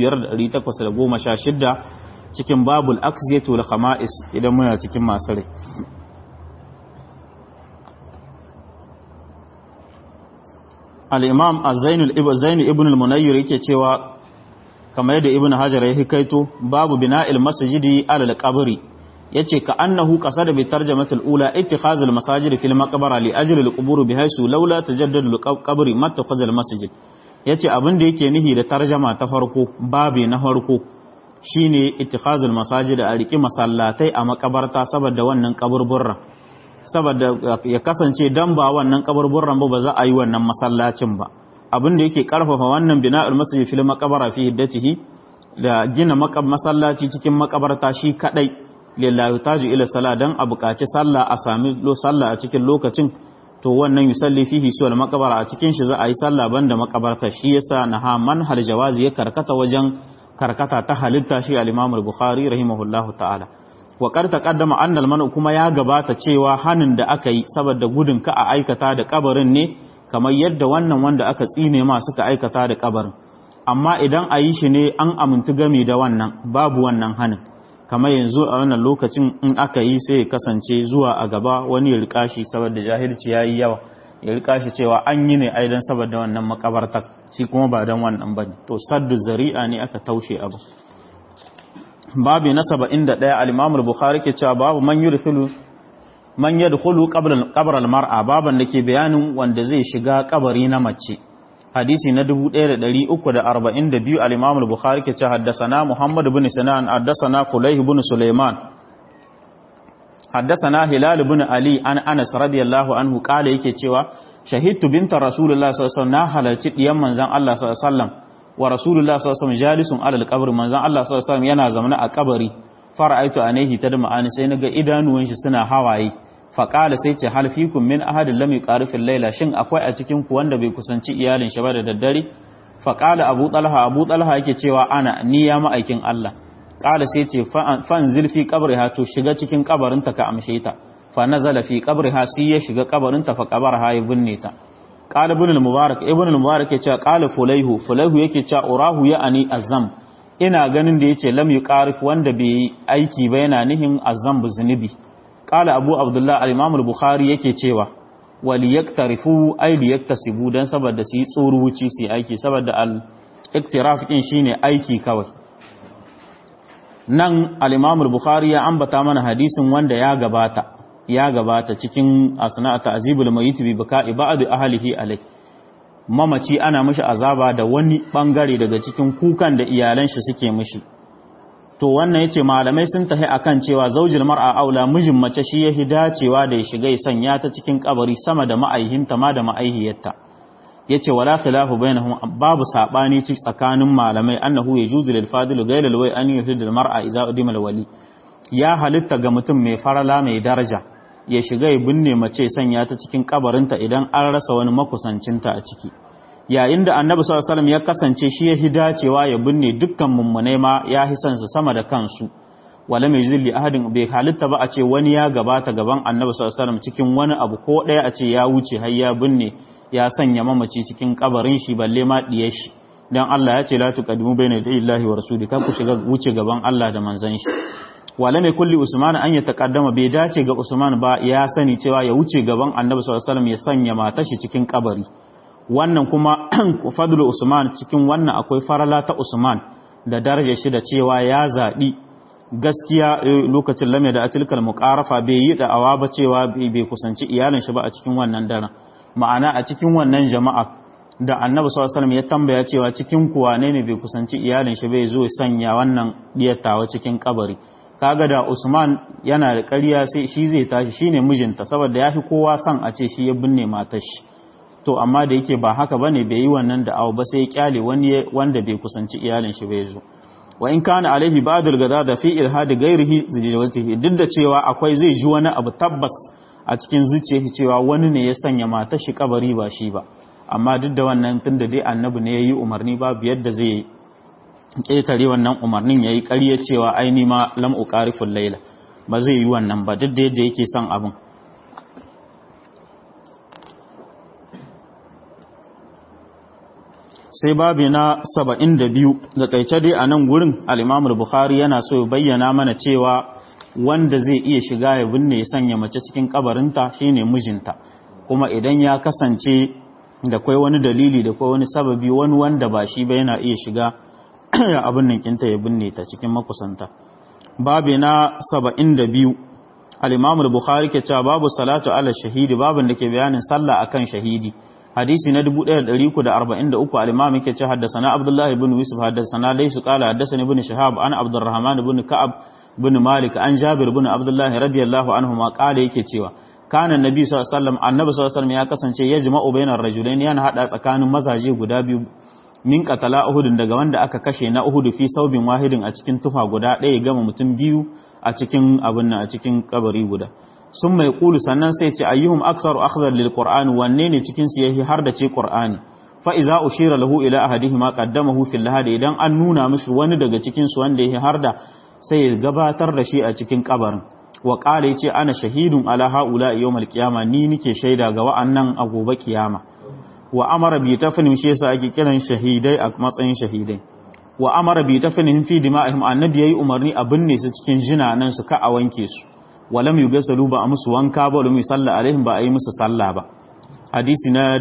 2816 cikin babul aksiyatu wal khama'is idan muna cikin masu rai al-imam az-zainul ibn zainul ibn al-munayyir yake cewa kamar yadda ibn hajar ya hikaito babu bina'il masjidi ala al-qabri yace ka annahu qasada bi tarjamatil ula ittikhazul masajid fil maqbara li ajli al-qubur bihaythu laula tajaddadu al-qabri mattakhazal masjid yace abin da yake nihi da tarjama ta farko babi na farko shine ittikhazul masajid a riki masallatai a makabarta saboda wannan kaburburran saboda ya kasance dan ba wannan kaburburran ba ba za a yi wannan masallacin ba abin da yake karfafa wannan bina'ul masjid fil maqbara fi hiddatihi da gina masallaci cikin makabarta shi kadai lillahi taji ila sala dan a buƙaci sallah a sami lo sallah a cikin lokacin to wannan yusalli fihi suwal maqbara a cikin shi za a yi sallah banda makabarta shi yasa naha manhal jawazi ya karkata wajen karkata ta halitta shi al-Imam al-Bukhari rahimahullahu ta'ala wa qad taqaddama anna al kuma ya gabata cewa hanin da aka yi saboda gudun ka a aikata da kabarin ne kamar yadda wannan wanda aka tsine ma suka aikata da kabarin amma idan a yi shi ne an amintu game da wannan babu wannan hanin kamar yanzu a wannan lokacin in aka yi sai ya kasance zuwa a gaba wani ya rika shi saboda jahilci ya yi yawa ya rika shi cewa an yi ne aidan saboda wannan makabartar shi kuma ba don wannan ba to saddu zari'a ne aka taushe abu babu na saba'in da ɗaya alimamul bukhari ke cewa babu man yudkhulu man yadkhulu qabr al-mar'a baban da ke bayanin wanda zai shiga kabari na mace hadisi na 1342 al-imam al-bukhari ke cewa haddathana muhammad ibn sinan haddathana fulayh ibn sulaiman haddathana hilal ibn ali an anas radiyallahu anhu kala yake cewa shahidtu binta rasulullah sallallahu alaihi wasallam na halarci diyan manzon Allah sallallahu alaihi wasallam wa rasulullah sallallahu alaihi wasallam jalisun ala al-qabr manzon Allah sallallahu alaihi wasallam yana zamana a kabari fara'aitu anehi tadma'ani sai naga idanuwan shi suna hawaye faƙala sai ce halfikun min ahadin lam yuqarifil laila shin akwai a cikin ku wanda bai kusanci iyalin shi ba da daddare faƙala abu talha abu talha yake cewa ana ni ya ma'aikin Allah ƙala sai ce fan zilfi qabriha to shiga cikin kabarinta ka amshe ta fa nazala fi qabriha sai ya shiga kabarinta fa qabarha ya binne ta qala ibn al-mubarak ibn al-mubarak ya ce qala fulaihu fulaihu yake cewa urahu ya ani azam ina ganin da yace lam yuqarif wanda bai aiki ba yana nihin azam zunubi qala abu abdullah al-imam al-bukhari yake cewa wali yaktarifu ay li yaktasibu dan saboda su yi tsoruci su aiki saboda al-iktiraf din shine aiki kawai nan al-imam al-bukhari ya ambata mana hadisin wanda ya gabata ya gabata cikin asna ta'zibul mayyit bi baka'i ba'd ahlihi alai mamaci ana mishi azaba da wani bangare daga cikin kukan da iyalan shi suke mishi to wannan yace malamai sun tahi akan cewa zaujil mar'a aula mijin mace shi yahi dacewa da ya shiga ya sanya ta cikin kabari sama da ma'aihinta ma da ma'aihiyarta yace wala khilafu bainahum babu sabani ci tsakanin malamai annahu yajuzu lil fadil ghayr al way an yuhid al mar'a idza udima al wali ya halitta ga mutum mai farala mai daraja ya shiga ya binne mace sanya ta cikin kabarinta idan an rasa wani makusancinta a ciki yayin da annabi sallallahu alaihi wasallam ya kasance shi ya dacewa ya binne dukkan mummunai ma ya hisan su sama da kansu wala mai zilli ahadin bai halitta ba a ce wani ya gabata gaban annabi sallallahu alaihi wasallam cikin wani abu ko ɗaya a ce ya wuce har ya binne ya sanya mamaci cikin kabarin shi balle ma diyar shi dan Allah ya ce la tuqaddimu bayna illahi wa rasuli kar ku shiga wuce gaban Allah da manzon shi wala mai kulli usman an ya taqaddama bai dace ga usman ba ya sani cewa ya wuce gaban annabi sallallahu alaihi wasallam ya sanya matar shi cikin kabari wannan kuma fadlu usman cikin wannan akwai farala ta usman da darajar shi da cewa ya zaɓi gaskiya lokacin lame da atilkal muqarafa bai yi da'awa ba cewa bai kusanci iyalin shi ba a cikin wannan daren ma'ana a cikin wannan jama'a da annabi sallallahu alaihi wasallam ya tambaya cewa cikin kuwa ne ne bai kusanci iyalin shi bai zo sanya wannan diyatawa cikin kabari kaga da Usman yana da ƙarya sai shi zai tashi shine mijinta saboda yafi kowa son a ce shi ya binne matar shi to amma da yake ba haka bane bai yi wannan da abu ba sai ya kyale wani wanda bai kusanci iyalin shi bai zo wa in kana alaihi ba'dul gada da fi ilhadi ghairihi zijawatihi duk da cewa akwai zai ji wani abu tabbas a cikin zuciyarsa cewa wani ne ya sanya matar shi kabari ba shi ba amma duk da wannan tunda dai annabi ne yayi umarni babu yadda zai ketare wannan umarnin yayi ƙarya cewa aini ma lam uqariful laila ba zai yi wannan ba duk da yadda yake son abin sai babi na saba'in da biyu da kaice dai a nan gurin al'imamul bukhari yana so ya bayyana mana cewa wanda zai iya shiga ya binne ya sanya mace cikin kabarinta shine mijinta kuma idan ya kasance da kwai wani dalili da kwai wani sababi wani wanda ba shi ba yana iya shiga abin nan kinta ya binne ta cikin makusanta babi na saba'in da biyu al'imamul bukhari ke cewa babu salatu ala shahidi babin da ke bayanin sallah akan shahidi hadisi na 1343 al-imam yake ce haddathana Abdullah ibn Yusuf haddathana laysu qala haddathani ibn Shihab an Abdurrahman ibn Ka'ab ibn Malik an Jabir ibn Abdullah radiyallahu anhu ma qala yake cewa kana annabi sallallahu alaihi wasallam annabi sallallahu alaihi wasallam ya kasance ya jima'u bainar rajulain yana hada tsakanin mazaje guda biyu min qatala uhud daga wanda aka kashe na uhud fi saubin wahidin a cikin tufa guda ɗaya gama mutum biyu a cikin abin nan a cikin kabari guda sun mai kulu sannan sai ce ayyuhum aksaru akhzar lil qur'an wanne ne cikin su yahi har da ce qur'ani fa iza ushira lahu ila ahadihima qaddamahu fil lahad idan an nuna mishi wani daga cikin su wanda yahi har da sai ya gabatar da shi a cikin kabarin wa qala yace ana shahidun ala haula yawmal qiyama ni nike shaida ga wa'annan a gobe kiyama wa amara bi tafnin shi yasa ake kiran shahidai a matsayin shahidai wa amara bi tafnin fi dima'ihim annabi yayi umarni a binne su cikin jinanan su ka a wanke su walam yugasalu ba a musu wanka ba walam yusalla alaihim ba a yi musu sallah ba hadisi na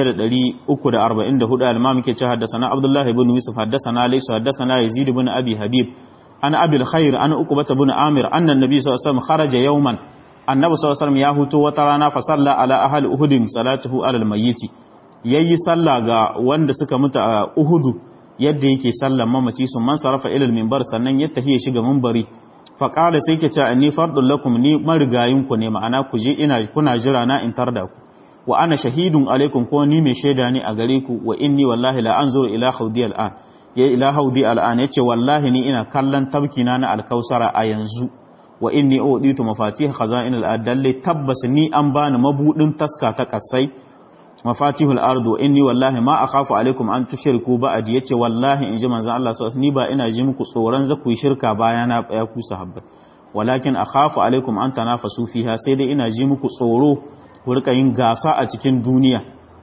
1344 al-imam yake cewa haddathana abdullah ibn yusuf haddathana laysa haddathana yazid ibn abi habib ana abi al-khair ana uqbah ibn amir anna an-nabi sallallahu alaihi wasallam kharaja yawman annabi sallallahu alaihi wasallam ya huto wata rana fa salla ala ahli uhud salatuhu ala al-mayyit yayi sallah ga wanda suka mutu a uhudu yadda yake sallan mamaci sun man sarafa ila al-minbar sannan ya tafi shiga minbari faƙala sai ke ce ni fardun lakum ni marigayinku ne ma'ana ku je ina kuna jira na in tarda ku wa ana shahidun alaikum ko ni mai shaida ne a gare ku wa inni wallahi la anzuru ila khawdi al'an ya ila haudi al'an yace wallahi ni ina kallon tabkina na alkausara a yanzu wa inni uditu mafatih khaza'in al-adalle tabbas ni an bani mabudin taska ta kasai mafatihul ardu inni wallahi ma akhafu alaikum an tushriku ba'di yace wallahi inji manzon Allah sallallahu ni ba ina ji muku tsoron za ku yi shirka bayana ya ku sahabbai walakin akhafu alaikum an tanafasu fiha sai dai ina ji muku tsoro ku rika yin gasa a cikin duniya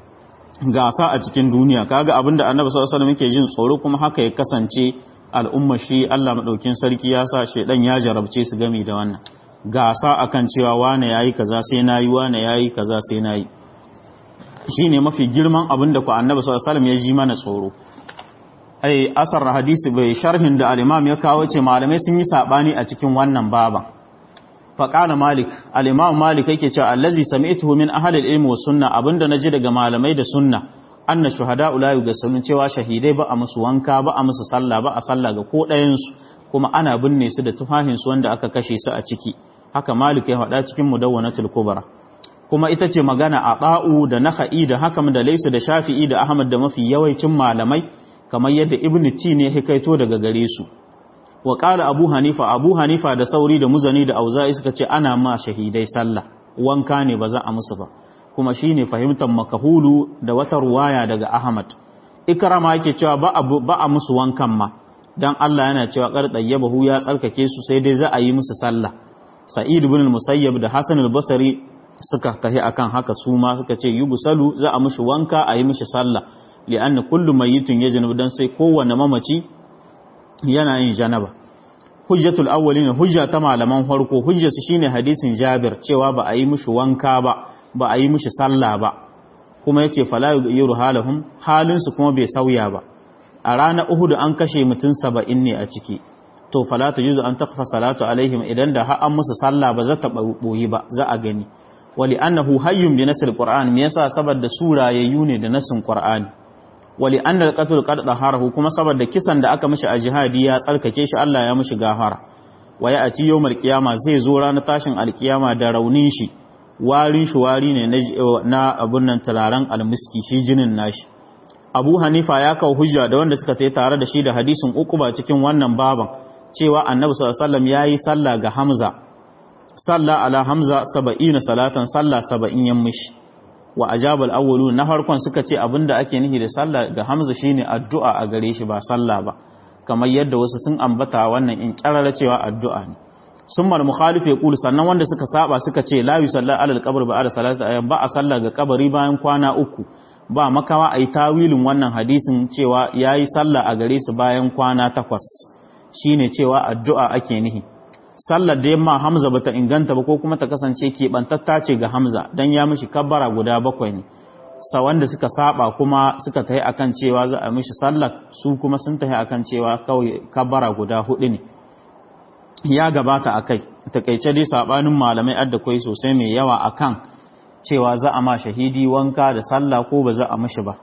gasa a cikin duniya kaga abinda annabi sallallahu alaihi wasallam yake jin tsoro kuma haka ya kasance al'umma shi Allah madaukin sarki ya sa shedan ya jarabce su gami da wannan gasa akan cewa wane yayi kaza sai nayi wane yayi kaza sai nayi shine mafi girman abinda ku annabi sallallahu alaihi wasallam ya ji mana tsoro ai asar hadisi bai sharhin da al-imam ya kawo ce malamai sun yi sabani a cikin wannan baban faƙala malik al'imam malik yake cewa allazi sami'tuhu min ahalil ilmi wa sunna abinda naji daga malamai da sunna anna shuhada ulayu ga sunan cewa shahidai ba a musu wanka ba a musu sallah ba a sallah ga ko ɗayansu kuma ana binne su da tufahin su wanda aka kashe su a ciki haka malik ya faɗa cikin mudawwanatul kubra kuma ita ce magana a ɗa'u da naha'i da hakam da laisu da shafi'i da ahmad da mafi yawancin malamai kamar yadda ibn ti ne hikaito daga gare su wa ƙala abu hanifa abu hanifa da sauri da muzani da auza'i suka ce ana ma shahidai sallah wanka ne ba za a musu ba kuma shi ne fahimtar makahulu da wata ruwaya daga ahmad ikrama yake cewa ba a musu wankan ma dan Allah yana cewa kar tayyabahu ya tsarkake su sai dai za a yi musu sallah sa'id ibn al-musayyab da hasan al-basri suka tahi akan haka su ma suka ce yubusalu za a mushi wanka a yi mishi sallah li'anna kullu mayyitin yajnub dan sai kowanne mamaci yana yin janaba hujjatul awwalin hujja ta malaman farko hujjarsu shine hadisin Jabir cewa ba a yi mishi wanka ba ba a yi mishi sallah ba kuma yace fala yughyiru halahum halin su kuma bai sauya ba a ranar Uhud an kashe mutum 70 ne a ciki to fala tajuzu an taqfa salatu alaihim idan da har an musu sallah ba za ta boyi ba za a gani wali annahu hayyun bi nasl qur'an me yasa saboda surayayyu ne da nasin qur'ani wali an da qatul qad daharahu kuma saboda kisan da aka mishi a jihadi ya tsarkake shi Allah ya mishi gafara wa ya ati yawmal qiyama zai zo ranar tashin alkiyama da raunin shi warin shi wari ne na abun nan turaren almiski shi jinin nashi Abu Hanifa ya kawo hujja da wanda suka tayi tare da shi da hadisin Uqba cikin wannan baban cewa Annabi sallallahu alaihi wasallam yayi sallah ga Hamza salla ala Hamza 70 salatan sallah 70 yan mishi wa ajabal awwalu na farkon suka ce abinda ake nihi da sallah ga Hamza shine addu'a a gare shi ba sallah ba kamar yadda wasu sun ambata wannan in kirara cewa addu'a ne summal mukhalif yaqul sannan wanda suka saba suka ce la yusalla alal qabr ba ala salati ayyam ba a sallah ga kabari bayan kwana uku ba makawa ai tawilin wannan hadisin cewa yayi sallah a gare su bayan kwana takwas shine cewa addu'a ake nihi sallar da yamma Hamza bata inganta ba ko kuma ta kasance keɓantatta ce ga Hamza dan ya mishi kabbara guda bakwai ne sa wanda suka saba kuma suka tahi akan cewa za a mishi sallar su kuma sun tahi akan cewa kawai kabbara guda hudu ne ya gabata akai takeice dai sabanin malamai adda kai sosai mai yawa akan cewa za a ma shahidi wanka da sallah ko ba za a mishi ba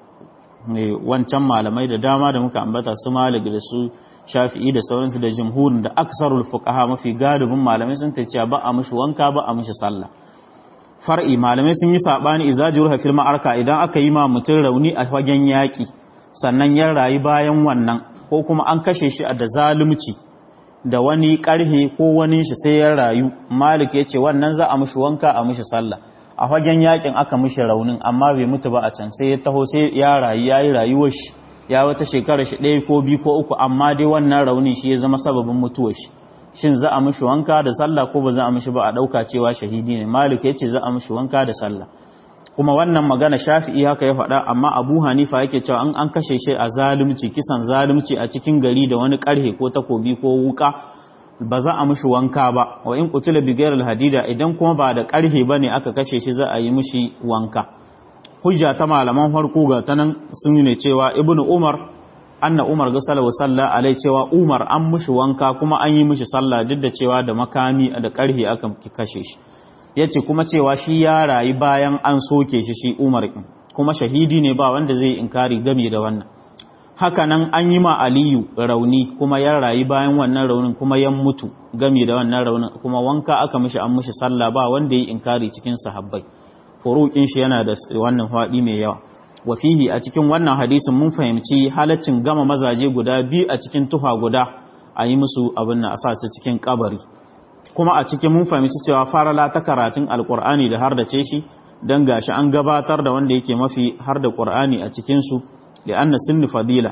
wancan malamai da dama da muka ambata su malik da su shafi'i da sauransu da jumhurin da aksarul fuqaha mafi galibin malamai sun ta cewa ba a mishi wanka ba a mishi sallah far'i malamai sun yi sabani idza jurha fil ma'arka idan aka yi ma mutun rauni a fagen yaki sannan ya rayu bayan wannan ko kuma an kashe shi da zalunci da wani karhe ko wani shi sai ya rayu malik yace wannan za a mishi wanka a mishi sallah a fagen yakin aka mishi raunin amma bai mutu ba a can sai ya taho sai ya rayu yayi rayuwar shi ya wata shekara shi ɗaya ko biyu ko uku amma dai wannan raunin shi ya zama sababin mutuwar shi shin za a mishi wanka da sallah ko ba za a mishi ba a ɗauka cewa shahidi ne malik ya ce za a mishi wanka da sallah kuma wannan magana shafi'i haka ya faɗa amma abu hanifa yake cewa an an kashe shi a zalunci kisan zalunci a cikin gari da wani ƙarhe ko takobi ko wuka ba za a mishi wanka ba wa in qutila bi hadida idan kuma ba da ƙarhe bane aka kashe shi za a yi mishi wanka hujja ta malaman farko ga ta nan sun ne cewa ibn umar anna umar ga salawa sallah alai cewa umar an mushi wanka kuma an yi mushi sallah duk da cewa da makami da karhi aka kashe shi yace kuma cewa shi ya rayu bayan an soke shi shi umar kin kuma shahidi ne ba wanda zai inkari game da wannan haka nan an yi ma aliyu rauni kuma ya rayu bayan wannan raunin kuma ya mutu game da wannan raunin kuma wanka aka mishi an mishi sallah ba wanda ya inkari cikin sahabbai furuƙin shi yana da wannan faɗi mai yawa wa fihi a cikin wannan hadisin mun fahimci halaccin gama mazaje guda biyu a cikin tuha guda a yi musu abin na asa su cikin kabari kuma a cikin mun fahimci cewa farala ta karatun alkur'ani da har da ce shi don gashi an gabatar da wanda yake mafi har da qur'ani a cikinsu da anna sinni fadila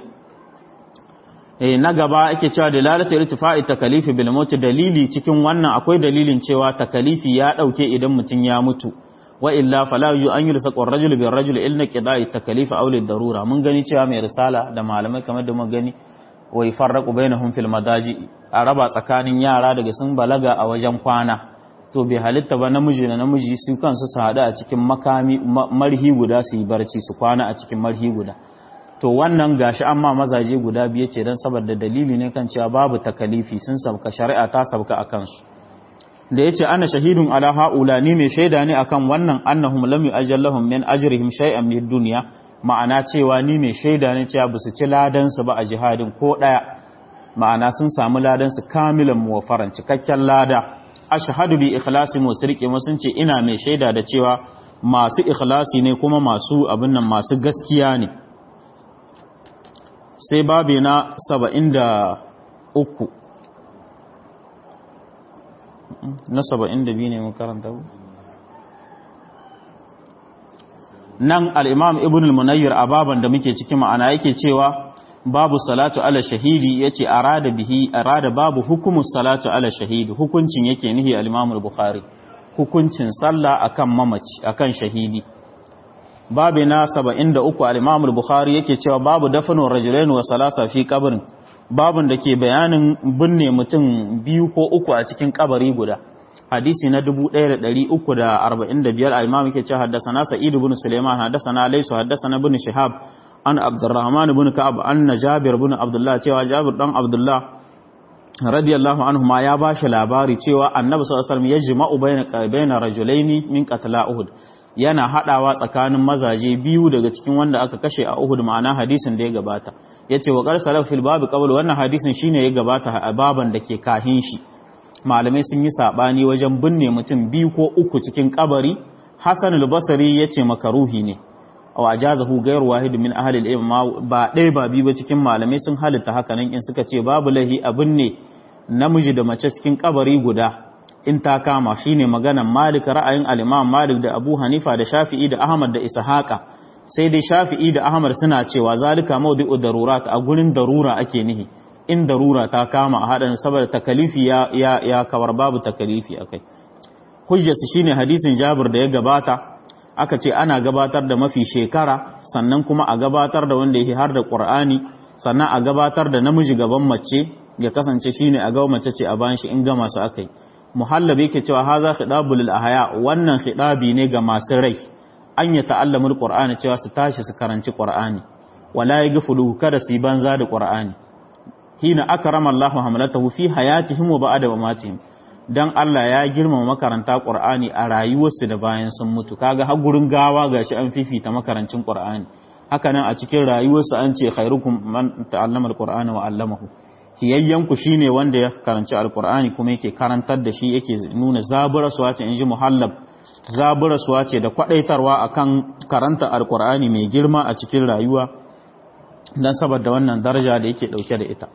na gaba ake cewa dalalatu irtifa'i takalifi bil maut dalili cikin wannan akwai dalilin cewa takalifi ya dauke idan mutun ya mutu wa illa fala yu an yursa qur rajul bil rajul illa qida'i takalifi aw lid darura mun gani cewa mai risala da malamai kamar da mun gani wa yafarraqu bainahum fil madaji a raba tsakanin yara daga sun balaga a wajen kwana to bai halitta ba namiji da namiji su kansu su hada a cikin makami marhi guda su yi barci su kwana a cikin marhi guda to wannan gashi amma mazaje guda biye ce don saboda dalili ne kan cewa babu takalifi sun sabka shari'a ta sabka a kansu da yace ana shahidun ala haula ni mai shaida ne akan wannan annahum lam yu'ajjal min ajrihim shay'an min dunya ma'ana cewa ni mai shaida ne cewa basu ci ladan su ba a jihadin ko daya ma'ana sun samu ladan su kamilan muwafaran cikakken lada ashhadu bi ikhlasi musriqi sun ce ina mai shaida da cewa masu ikhlasi ne kuma masu abin nan masu gaskiya ne sai babi na saba'in da uku na saba'in da biyu ne makaranta nan al'imam ibn al-munayyar a baban da muke ciki ma'ana yake cewa babu salatu ala shahidi ya ce arada bihi arada babu hukumus salatu ala shahidi hukuncin yake nihi al'imam al-bukhari hukuncin sallah akan mamaci akan shahidi babu na 73 al-Imam al-Bukhari yake cewa babu dafanu rajulain wa salasa fi qabrin babun da ke bayanin binne mutum biyu ko uku a cikin kabari guda hadisi na 1345 al-Imam yake cewa haddathana Sa'id ibn Sulaiman haddathana Laysu haddathana ibn Shihab an Abdurrahman ibn Ka'ab anna Jabir ibn Abdullah cewa Jabir dan Abdullah radiyallahu anhu ma ya bashi labari cewa Annabi sallallahu alaihi wasallam yajma'u bayna bayna rajulaini min qatla Uhud yana hadawa tsakanin mazaje biyu daga cikin wanda aka kashe a Uhud ma'ana hadisin da ya gabata yace wa qar salaf fil bab qabl wannan hadisin shine ya gabata a baban da ke kahin shi malamai sun yi sabani wajen binne mutum biyu ko uku cikin kabari Hasan al-Basri yace makaruhi ne aw ajazahu ghayr wahid min ahli al-ilm ba dai ba biyu ba cikin malamai sun halitta haka nan in suka ce babu lahi a binne namiji da mace cikin kabari guda in ta kama shine maganan Malik ra'ayin al-Imam Malik da Abu Hanifa da Shafi'i da Ahmad da Ishaqa sai dai Shafi'i da Ahmad suna cewa zalika mawdi'u darurat a gurin darura ake nihi in darura ta kama a hadan saboda takalifi ya ya, ya kawar babu takalifi akai hujjarsu shine hadisin Jabir da ya gabata aka ce ana gabatar da mafi shekara sannan kuma a gabatar da wanda yake har da Qur'ani sannan a gabatar da namiji gaban mace ya kasance shine a ga mace ce a bayan shi in ga masu akai muhallab yake cewa haza khidabul lil ahya wannan khidabi ne ga masu rai an ya ta'allamu alqur'ani cewa su tashi su karanci qur'ani wala yaghfulu kada su banza da qur'ani hina akrama Allahu hamlatahu fi hayatihim wa ba'da mamatihim dan Allah ya girmama makaranta qur'ani a rayuwarsu da bayan sun mutu kaga har gurin gawa gashi an fifita makarancin qur'ani haka nan a cikin rayuwarsu an ce khairukum man ta'allama alqur'ana wa 'allamahu kiyayyanku shine wanda ya karanci alkur'ani kuma yake karantar da shi yake nuna zaburarsuwa ce inji muhallab zaburarsuwa ce da kwadaitarwa akan karanta alkur'ani mai girma a cikin rayuwa dan saboda wannan daraja da yake dauke da ita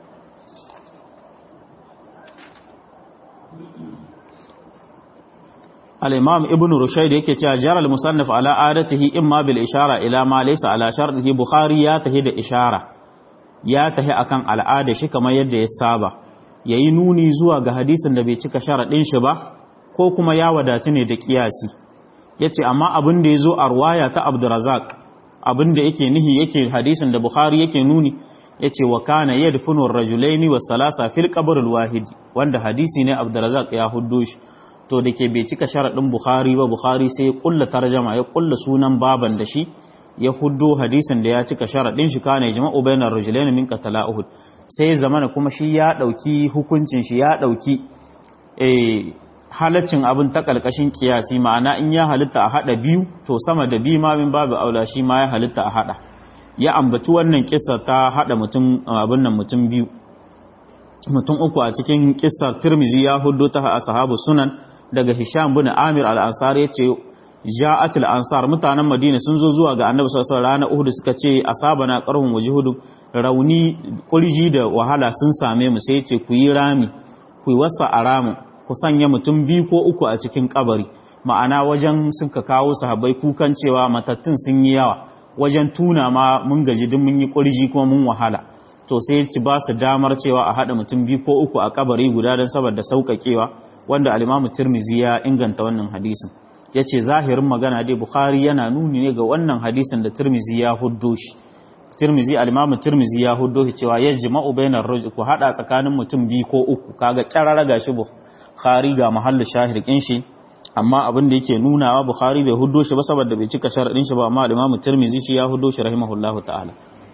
al-imam ibn rushayd yake cewa jar al-musannif ala adatihi imma bil ishara ila ma laysa ala shartihi bukhari ya tahi da ishara ya tahi akan al'ada shi kamar yadda ya saba yayi nuni zuwa ga hadisin da bai cika sharadin shi ba ko kuma ya wadatu ne da kiyasi yace amma abin da yazo a ruwaya ta Abdurrazzaq abin da yake nihi yake hadisin da Bukhari yake nuni yace wa kana yadfunu ar-rajulaini was salasa fil qabr al-wahid wanda hadisi ne Abdurrazzaq ya huddo shi to dake bai cika sharadin Bukhari ba Bukhari sai ya kulla tarjama ya kulla sunan baban da shi ya huddo hadisin da ya cika sharaɗin shi kana jama'u bainar rajulaini min qatala uhud sai zamana kuma shi ya dauki hukuncin shi ya dauki eh halaccin abin ta kalkashin kiyasi ma'ana in ya halitta a hada biyu to sama da biyu ma min babu aula shi ma ya halitta a hada ya ambaci wannan kissa ta hada mutum abin nan mutum biyu mutum uku a cikin kissar Tirmizi ya huddo ta ashabu sunan daga Hisham bin Amir al-Ansari yace ja'atul ansar mutanen madina sun zo zuwa ga annabi sallallahu alaihi wasallam uhud suka ce asabana qarhum wajhudu rauni kurji da wahala sun same mu sai ce ku yi rami ku yi wasa a ramin ku sanya mutum biyu ko uku a cikin kabari ma'ana wajen suka kawo sahabbai kukan cewa matattun sun yi yawa wajen tuna ma mun gaji duk mun yi kurji kuma mun wahala to sai ci ba su damar cewa a haɗa mutum biyu ko uku a kabari guda don saboda sauƙaƙewa wanda alimamu tirmizi ya inganta wannan hadisin ya ce zahirin magana dai bukhari yana nuni ne ga wannan hadisin da tirmizi ya huddo shi tirmizi alimamu tirmizi ya huddo shi cewa ya jima'u bainar rajul ku haɗa tsakanin mutum biyu ko uku kaga kyarara ga shi bukhari ga mahallu shahir kin shi amma abin da yake nunawa bukhari bai huddo shi ba saboda bai cika sharadin shi ba amma alimamu tirmizi shi ya huddo shi rahimahullahu ta'ala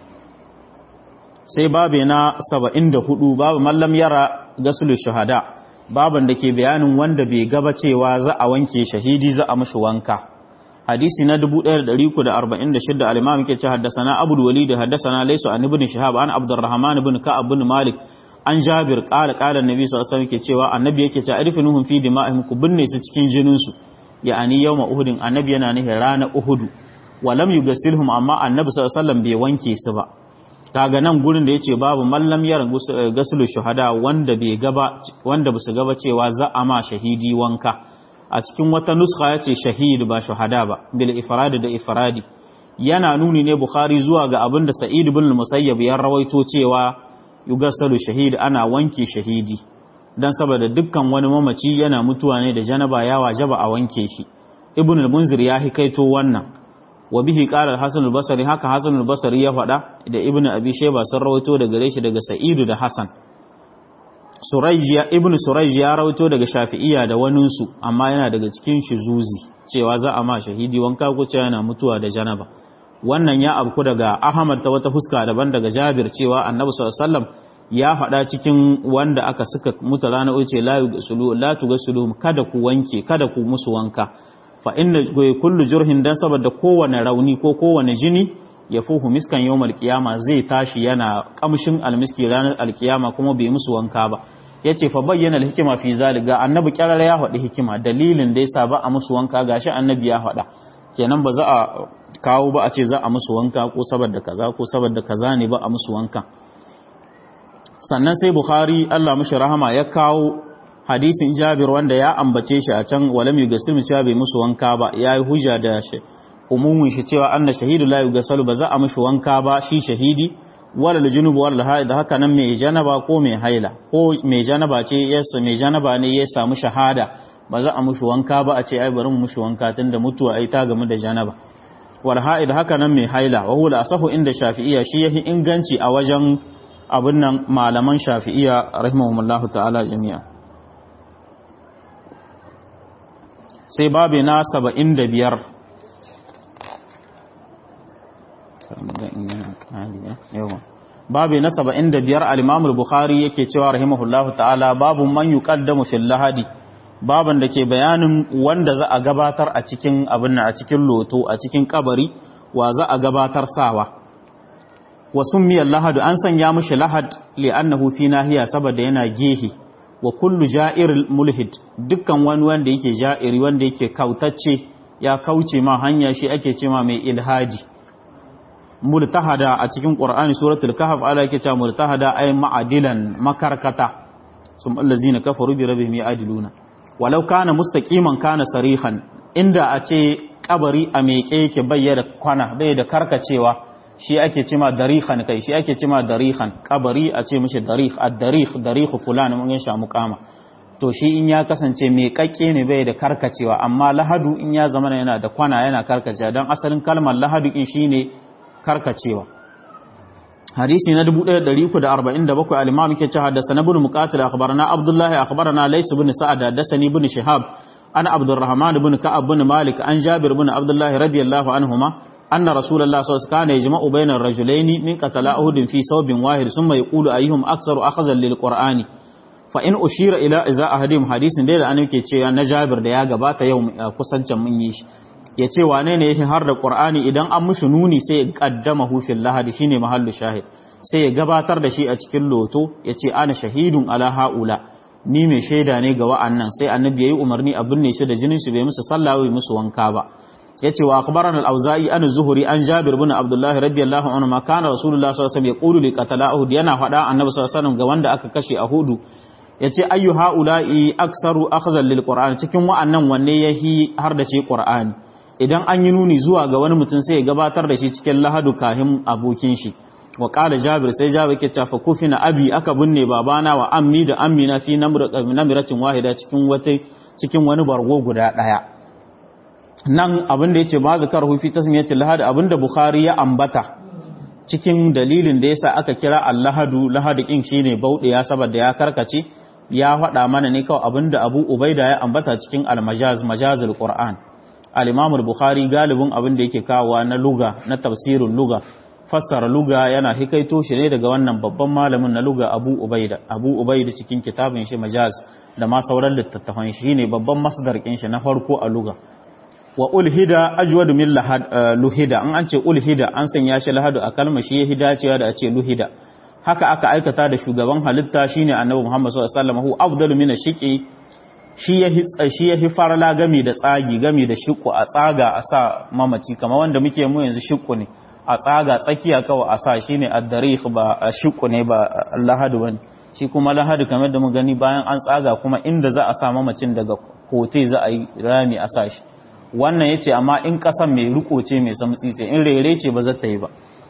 sai babu na 74 babu mallam yara gasulu shahada baban da ke bayanin wanda bai gaba cewa za a wanke shahidi za a mashi wanka hadisi na 1346 al-imam yake ce haddathana abul walid haddathana laysa an ibn shihab an abdurrahman ibn ka'ab ibn malik an jabir qala qala annabi sallallahu alaihi wasallam yake cewa annabi yake ce arfinuhum fi dima'ihim ku binne su cikin jinin su ya'ani yawma uhudin annabi yana nihi rana uhudu wa lam yughsilhum amma annabi sallallahu alaihi wasallam bai wanke su ba kaga nan gurin da yace babu mallam yar gasulu shuhada wanda bai gaba wanda basu gaba cewa za a ma shahidi wanka a cikin wata nuskha yace shahid ba shuhada ba bil ifrad da ifradi yana nuni ne bukhari zuwa ga abinda sa'id ibn musayyab ya rawaito cewa yugasalu shahid ana wanke shahidi dan saboda dukkan wani mamaci yana mutuwa ne da janaba ya wajaba a wanke shi ibn al-munzir ya hikaito wannan wa bihi qala al-hasan al-basri haka hasan al-basri ya faɗa da ibnu abi shayba sun rawaito daga gare shi daga sa'idu da hasan surayjiya ibnu surayji ya rawaito daga shafi'iyya da wanin su amma yana daga cikin zuzi cewa za a ma shahidi wanka ko cewa yana mutuwa da janaba wannan ya abku daga ahmad ta wata fuska daban daga jabir cewa annabi sallallahu alaihi wasallam ya faɗa cikin wanda aka suka mutu rana uce la yugasulu la tugasulu kada ku wanke kada ku musu wanka fa inna kullu jurhin dan saboda kowane rauni ko kowane jini ya fuhu miskan yawmal qiyama zai tashi yana kamshin almiski ranar alkiyama kuma bai musu wanka ba yace fa bayyana alhikima fi zalika annabi kyarar ya faɗi hikima dalilin da yasa ba a musu wanka gashi annabi ya faɗa kenan ba za a kawo ba a ce za a musu wanka ko saboda kaza ko saboda kaza ne ba a musu wanka sannan sai bukhari Allah mishi rahama ya kawo hadisin jabir wanda ya ambace shi a can walam yugasil cewa bai musu wanka ba yayi hujja da shi umumin shi cewa anna shahidu la yugasalu ba za a mushi wanka ba shi shahidi wala aljunubu wala haid haka nan mai janaba ko mai haila ko mai janaba ce yasa mai janaba ne ya samu shahada ba za a mushi wanka ba a ce ai bari mu mushi wanka tunda mutuwa ai ta gamu da janaba wal haid haka nan mai haila wa huwa asahu inda shafi'iyya shi yahi inganci a wajen abin nan malaman shafi'iyya rahimahumullahu ta'ala jami'a sai babu na saba'in da biyar babu na saba'in da biyar alimamul bukhari yake cewa rahimahullahu ta'ala babu man yi ƙaddamu fil lahadi baban da ke bayanin wanda za a gabatar a cikin abin a cikin loto a cikin kabari wa za a gabatar sawa wa summiyar lahadu an sanya mushi lahad li'annahu fi nahiya saboda yana gehe wa kullu ja'ir mulhid dukkan wani wanda yake ja'iri wanda yake kautacce ya kauce ma hanya shi ake cewa mai ilhadi multahada a cikin qur'ani suratul kahf ala yake cewa multahada ay ma'adilan makarkata sum allazina kafaru bi rabbihim ya'diluna walau kana mustaqiman kana sarihan inda a ce kabari a meke yake bayyana kwana bai da karkacewa shi ake cima darihan kai shi ake cima darihan kabari a ce mishi darih ad-darih darihu fulan mun sha muqama to shi in ya kasance mai kakke ne bai da karkacewa amma lahadu in ya zama yana da kwana yana karkacewa dan asalin kalmar lahadu in shine karkacewa hadisi na 1347 al-imam yake cewa da sanabul muqatil akhbarana abdullah akhbarana lays ibn sa'ad hadathani ibn shihab ana abdurrahman ibn ka'ab ibn malik an jabir ibn abdullah radiyallahu anhuma أن رسول الله صلى الله عليه وسلم كان يجمع بين الرجلين من قتل أهد في صوب واحد ثم يقول أيهم أكثر أخذا للقرآن فإن أشير إلى إذا أهدهم حديث دير أن يكي تشي أن جابر ديا قبات يوم كسنچا من يش yace wane ne yake har da Qur'ani idan an mushi nuni sai ya kaddamahu fil lahadi shine mahallu shahid sai ya gabatar da shi a cikin loto yace ana shahidun ala haula ni mai shaida ne ga wa'annan sai annabi yayi umarni a binne shi da jinin shi bai musu sallah bai musu wanka ba yace wa akhbarana al-auza'i an zuhuri an jabir ibn abdullah radiyallahu anhu ma kana rasulullah sallallahu alaihi wasallam yaqulu li qatala uhud yana faɗa annabi sallallahu alaihi wasallam ga wanda aka kashe a hudu yace ayyu haula'i aksaru akhzan lil qur'an cikin wa'annan wanne yahi har da ce qur'ani idan an yi nuni zuwa ga wani mutum sai ya gabatar da shi cikin lahadu kahin abokin shi wa qala jabir sai jabir ke tafa kufina abi aka binne babana wa ammi da ammina fi namiratin wahida cikin wata cikin wani bargo guda daya nan abin da yace ba zakar hufi tasmiyatul lahad abin da bukhari ya ambata cikin dalilin da yasa aka kira al-lahadu lahadu kin shine bauɗiya saboda ya karkace ya faɗa mana ne kawai abin da abu ubaida ya ambata cikin al-majaz majazul qur'an al-imam al-bukhari galibin abin da yake kawowa na luga na tafsirin luga fassara luga yana hikaito shi ne daga wannan babban malamin na luga abu ubaida abu ubaida cikin kitabin shi majaz da ma sauran littattafan shi ne babban masdar kin shi na farko a luga wa ulhida ajwad min lahad luhida an an ce ulhida an sanya shi lahadu a kalma shi ya hidacewa da a ce luhida haka aka aikata da shugaban halitta shine annabi Muhammad sallallahu alaihi wasallam hu afdalu min ash-shiqi shi ya shi ya farla gami da tsagi gami da shiqu a tsaga a sa mamaci kamar wanda muke mu yanzu shiqu ne a tsaga tsakiya kawai a sa shine ad-darih ba shiqu ne ba lahadu bane shi kuma lahadu kamar da mu gani bayan an tsaga kuma inda za a sa mamacin daga kote za a yi rami a sa shi wannan ya ce amma in ƙasan mai riko ce mai samtsitse in rere ce ba zata yi ba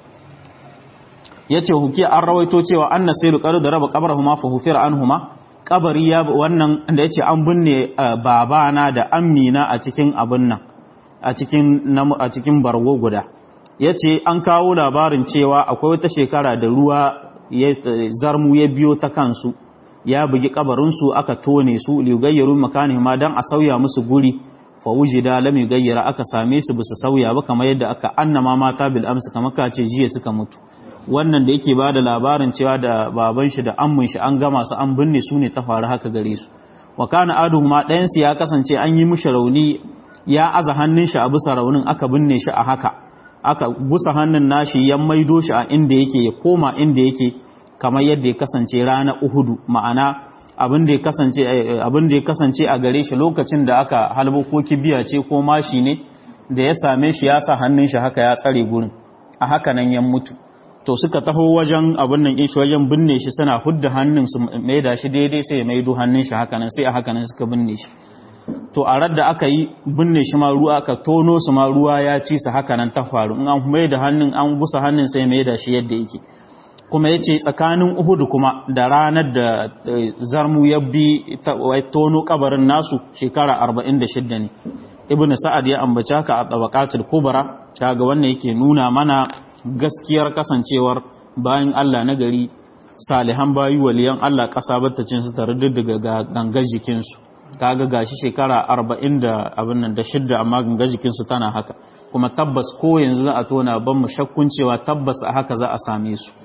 ya ce huki an rawaito cewa an nasiru ƙaru da raba ƙabar huma fa hufir an huma ƙabari ya wannan da ya ce an binne babana da amina a cikin abin nan a cikin bargo guda ya ce an kawo labarin cewa akwai wata shekara da ruwa zarmu ya biyo ta kansu ya bugi ƙabarinsu aka tone su ligayyarun makani ma don a sauya musu guri fawujida lam yugayyara aka same su bisa sauya ba kamar yadda aka annama mata bil amsa kamar ka ce jiya suka mutu wannan da yake bada labarin cewa da baban shi da ammun shi an gama su an binne su ne ta faru haka gare su wa kana aduhuma ɗayan su ya kasance an yi mishi rauni ya aza hannun shi a bisa raunin aka binne shi a haka aka busa hannun nashi ya maido shi a inda yake ya koma inda yake kamar yadda ya kasance rana uhudu ma'ana abin da ya kasance a gare shi lokacin da aka halbo ko kibiya ce ko mashi ne da ya same shi ya sa hannun shi haka ya tsare gurin a haka nan ya mutu to suka taho wajen abin nan shi wajen binne shi suna hudda hannun su maida shi daidai sai ya maido hannun shi haka nan sai a haka nan suka binne shi to a radda aka yi binne shi ma ruwa aka tono su ma ruwa ya ci su haka nan ta faru in an maida hannun an busa hannun sai maida shi yadda yake kuma ya ce tsakanin uhudu kuma da ranar da zarmu ya bi tono kabarin nasu shekara 46 ne ibn sa'ad ya ambaci haka a tabaqatul kubra kaga wannan yake nuna mana gaskiyar kasancewar bayan Allah na gari salihan bayi waliyan Allah kasa battacin su tare daga gangar jikin su kaga gashi shekara 40 da abin nan da shidda amma gangar jikin su tana haka kuma tabbas ko yanzu za a tona ban mu shakkun cewa tabbas a haka za a same su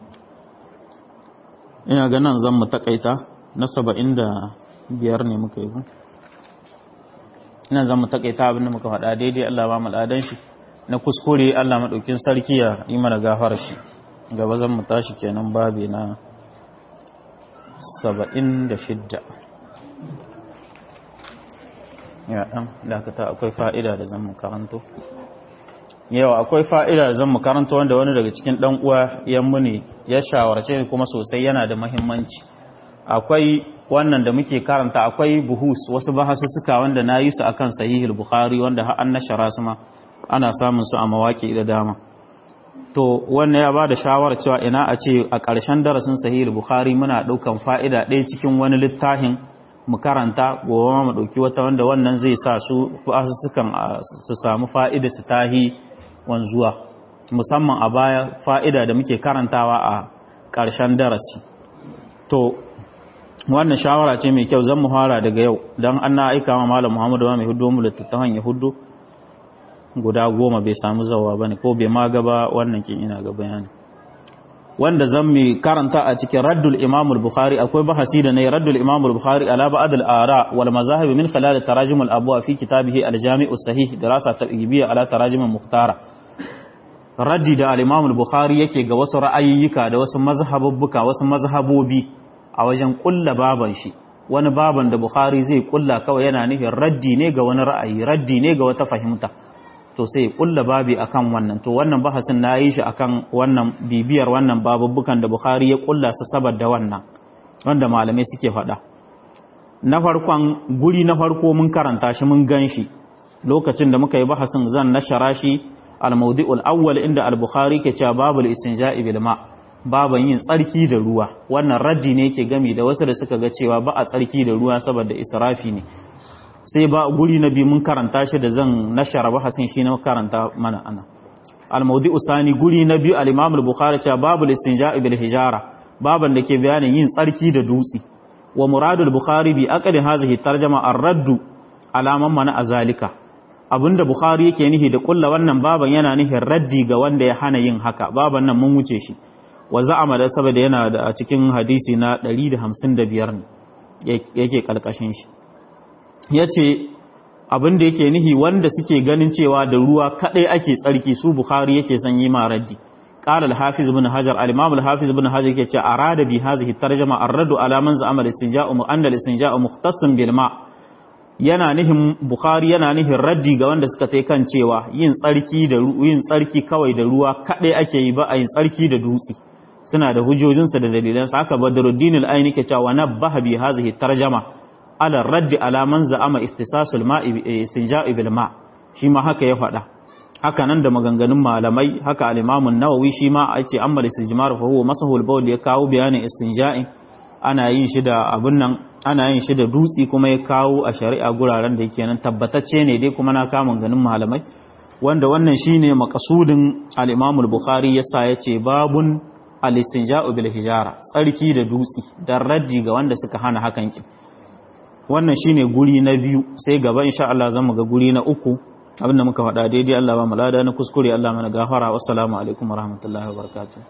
ina ga nan zan mu takaita na saba'in da biyar ne muka yi ku ina zan mu takaita abinda muka faɗa daidai Allah ba al'adan shi na kuskure Allah maɗaukin sarki ya yi mana gafara shi gaba zan mu tashi kenan babi na saba'in da shidda ya ɗan dakata akwai fa'ida da zan mu karanto yawa akwai fa'ida da zan mu karanta wanda wani daga cikin ɗan uwa yammu ne ya shawarce kuma sosai yana da mahimmanci akwai wannan da muke karanta akwai buhus wasu bahasussuka wanda na yi su akan sahihul bukhari wanda har an nashara su ma ana samun su a mawaƙi da dama to wannan ya ba da shawarar cewa ina a ce a ƙarshen darasin sahihul bukhari muna ɗaukan fa'ida ɗaya cikin wani littafin mu karanta gobe mu ɗauki wata wanda wannan zai sa su bahasussukan su samu fa'ida su tahi wanzuwa musamman a baya fa'ida da muke karantawa a ƙarshen darasi to wannan shawara ce mai kyau zan mu fara daga yau don an na aika ma malam muhammadu ba mai hudu mu littattafan ya hudu guda goma bai samu zawa ba ne ko bai ma gaba wannan kin ina ga bayani wanda zan mai karanta a cikin raddul imamul bukhari akwai bahasi da ne raddul imamul bukhari ala ba'd al ara wal mazahib min khilal tarajim al abwa fi kitabihi al jami' as sahih dirasa targhibiyya ala tarajim al mukhtara raddi da al imam al bukhari yake ga wasu ra'ayyuka da wasu mazhabubbuka wasu mazhabobi a wajen kulla baban shi wani baban da bukhari zai kulla kawai yana nufin raddi ne ga wani ra'ayi raddi ne ga wata fahimta to sai kulla babi akan wannan to wannan bahasin na yi shi akan wannan bibiyar wannan babubbukan da bukhari ya kulla su saboda wannan wanda malamai suke faɗa na farkon guri na farko mun karanta shi mun gan shi lokacin da muka yi bahasin zan nashara shi al-mawdi'ul awwal inda al-bukhari ke cewa babul istinja'i bil ma' baban yin tsarki da ruwa wannan raddi ne yake gami da wasu da suka ga cewa ba a tsarki da ruwa saboda israfi ne sai ba guri na biyu mun karanta shi da zan nashara bahasin shi na karanta mana ana al-mawdi'u sani guri na biyu al-imam al-bukhari cewa babul istinja'i bil hijara baban da ke bayanin yin tsarki da dutse wa muradul bukhari bi aqdi hadhihi tarjama ar-raddu alaman mana azalika abinda bukhari yake nihi da kulla wannan baban yana nihin raddi ga wanda ya hana yin haka baban nan mun wuce shi wa za'ama da saboda yana da a cikin hadisi na 155 ne yake kalkashin shi yace abinda yake nihi wanda suke ganin cewa da ruwa kadai ake tsarki su bukhari yake son yi ma raddi قال الحافظ بن حجر الامام الحافظ بن حجر yake arada bi hadhihi tarjuma ar-radd ala man za'ama al-istinja'u mu'anna al-istinja'u mukhtassun bil ma' yana nihin bukhari yana nihin raddi ga wanda suka tai kan cewa yin tsarki da yin tsarki kawai da ruwa kadai ake yi ba a yin tsarki da dutse suna da hujojinsa da dalilansa haka badruddin al-aini ke cewa nabbaha bi hadhihi tarjuma ala raddi ala man za'ama iftisasul ma'i istinja'i bil ma' shi ma haka ya faɗa haka nan da maganganun malamai haka al-imam an-nawawi shi ma a ce amma istijmar fa huwa masahul bawl ya kawo bayanin istinja'i ana yin shi da abun nan ana yin shi da dutsi kuma ya kawo a shari'a guraren da yake nan tabbatacce ne dai kuma na kama ganin malamai wanda wannan shine makasudin al-imam al-bukhari yasa yace babun al-istinja'u bil hijara tsarki da dutsi dan raddi ga wanda suka hana hakan ki wannan shine guri na biyu sai gaba insha Allah zamu ga guri na uku abinda muka faɗa daidai Allah ba mu lada na kuskure Allah mana gafara wassalamu alaikum warahmatullahi wabarakatuh